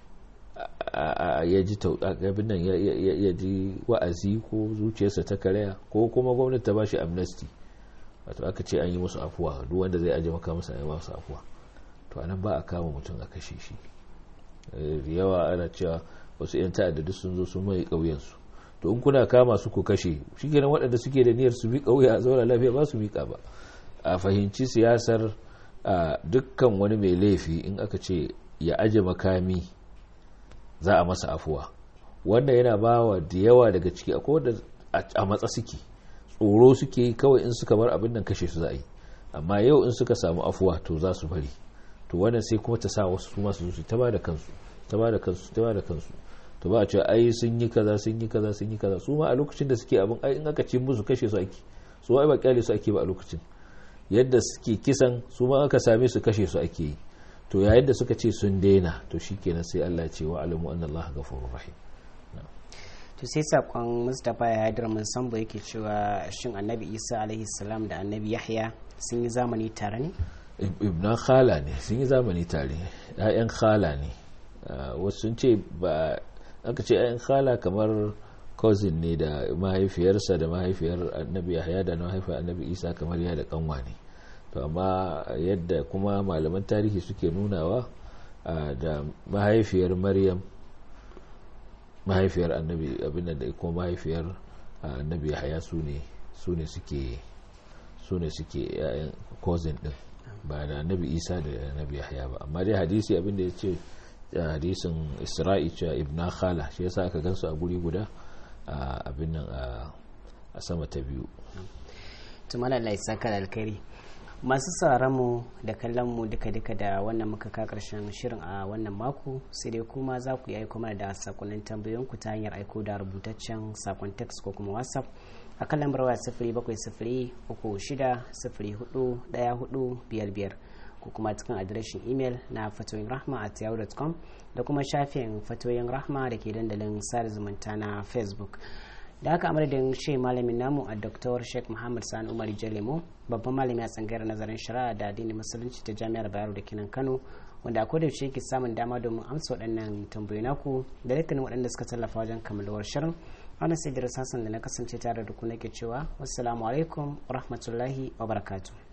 ya ji abin nan ya ji wa'azi ko zuciyarsa ta karaya ko kuma gwamnati ta ba shi amnesty wato aka ce an yi musu afuwa duk wanda zai aje maka masa ya masu afuwa to anan ba a kama mutum a kashe shi yawa ana cewa wasu 'yan ta'adda sun zo sun mai ƙauyensu to in kuna kama su ku kashe shi kenan waɗanda suke da niyyar su miƙa wuya a zauna lafiya ba su miƙa ba a fahimci siyasar dukkan wani mai laifi in aka ce ya aje makami za a masa afuwa wannan yana ba wa da yawa daga ciki akwai wanda a matsa suke tsoro suke kawai in suka bar abin nan kashe su za a yi amma yau in suka samu afuwa to za su bari to wannan sai kuma ta sa wasu su masu zuci ta ba da kansu ta ba da kansu ta ba da kansu to ba a ce ai sun yi kaza sun yi kaza sun yi kaza su ma a lokacin da suke abin ai in aka ce musu kashe su ake su ai ba kyale su ake ba a lokacin yadda suke kisan su ma aka same su kashe su ake yi to yayin da suka ce sun daina to shikenan sai Allah ya ce wa alamu anna Allah ghafurur rahim
to sai sakon Mustapha ya haidar mun sambo yake cewa shin Annabi Isa alaihi salam da Annabi Yahya sun yi zamani tare ne
ibna khala ne sun yi zamani tare ƴaƴan khala ne wasu sun ce ba aka ce ƴaƴan khala kamar cousin ne da mahaifiyarsa da mahaifiyar annabi yahya da mahaifiyar annabi isa kamar ya da kanwa ne to amma yadda kuma malaman tarihi suke nunawa da mahaifiyar maryam mahaifiyar annabi abin da kuma mahaifiyar annabi yahya su ne su ne suke su ne suke yayan cousin din ba da annabi isa da annabi yahya ba amma dai hadisi abin da ya ce hadisin isra'i cewa ibna khala shi yasa aka gansu a guri guda abin nan a sama ta biyu
tumala Allah saka da alkhairi masu sauraron mu da kallon mu duka duka da wannan muka ka karshen shirin a wannan mako sai dai kuma za ku yi aiko mana da sakonnin tambayoyin ku ta hanyar aiko da rubutaccen sakon text ko kuma whatsapp a kan lambar waya sifiri bakwai sifiri uku shida sifiri hudu daya hudu biyar biyar ko kuma cikin adireshin imel na fatoyin rahma at yahoo.com da kuma shafin fatoyin rahma da ke dandalin sada zumunta na facebook da haka amadadin shi malamin namu a dr sheikh muhammad sani umar jalemo babban malami a tsangayar nazarin shari'a da addinin musulunci ta jami'ar bayero da kinan kano wanda a koda yaushe ke samun dama domin amsa waɗannan tambayoyi naku da dukkanin waɗanda suka tallafa wajen kammalawar shirin wannan sai da da na kasance tare da ku nake cewa wassalamu alaikum wa rahmatullahi wa barakatuh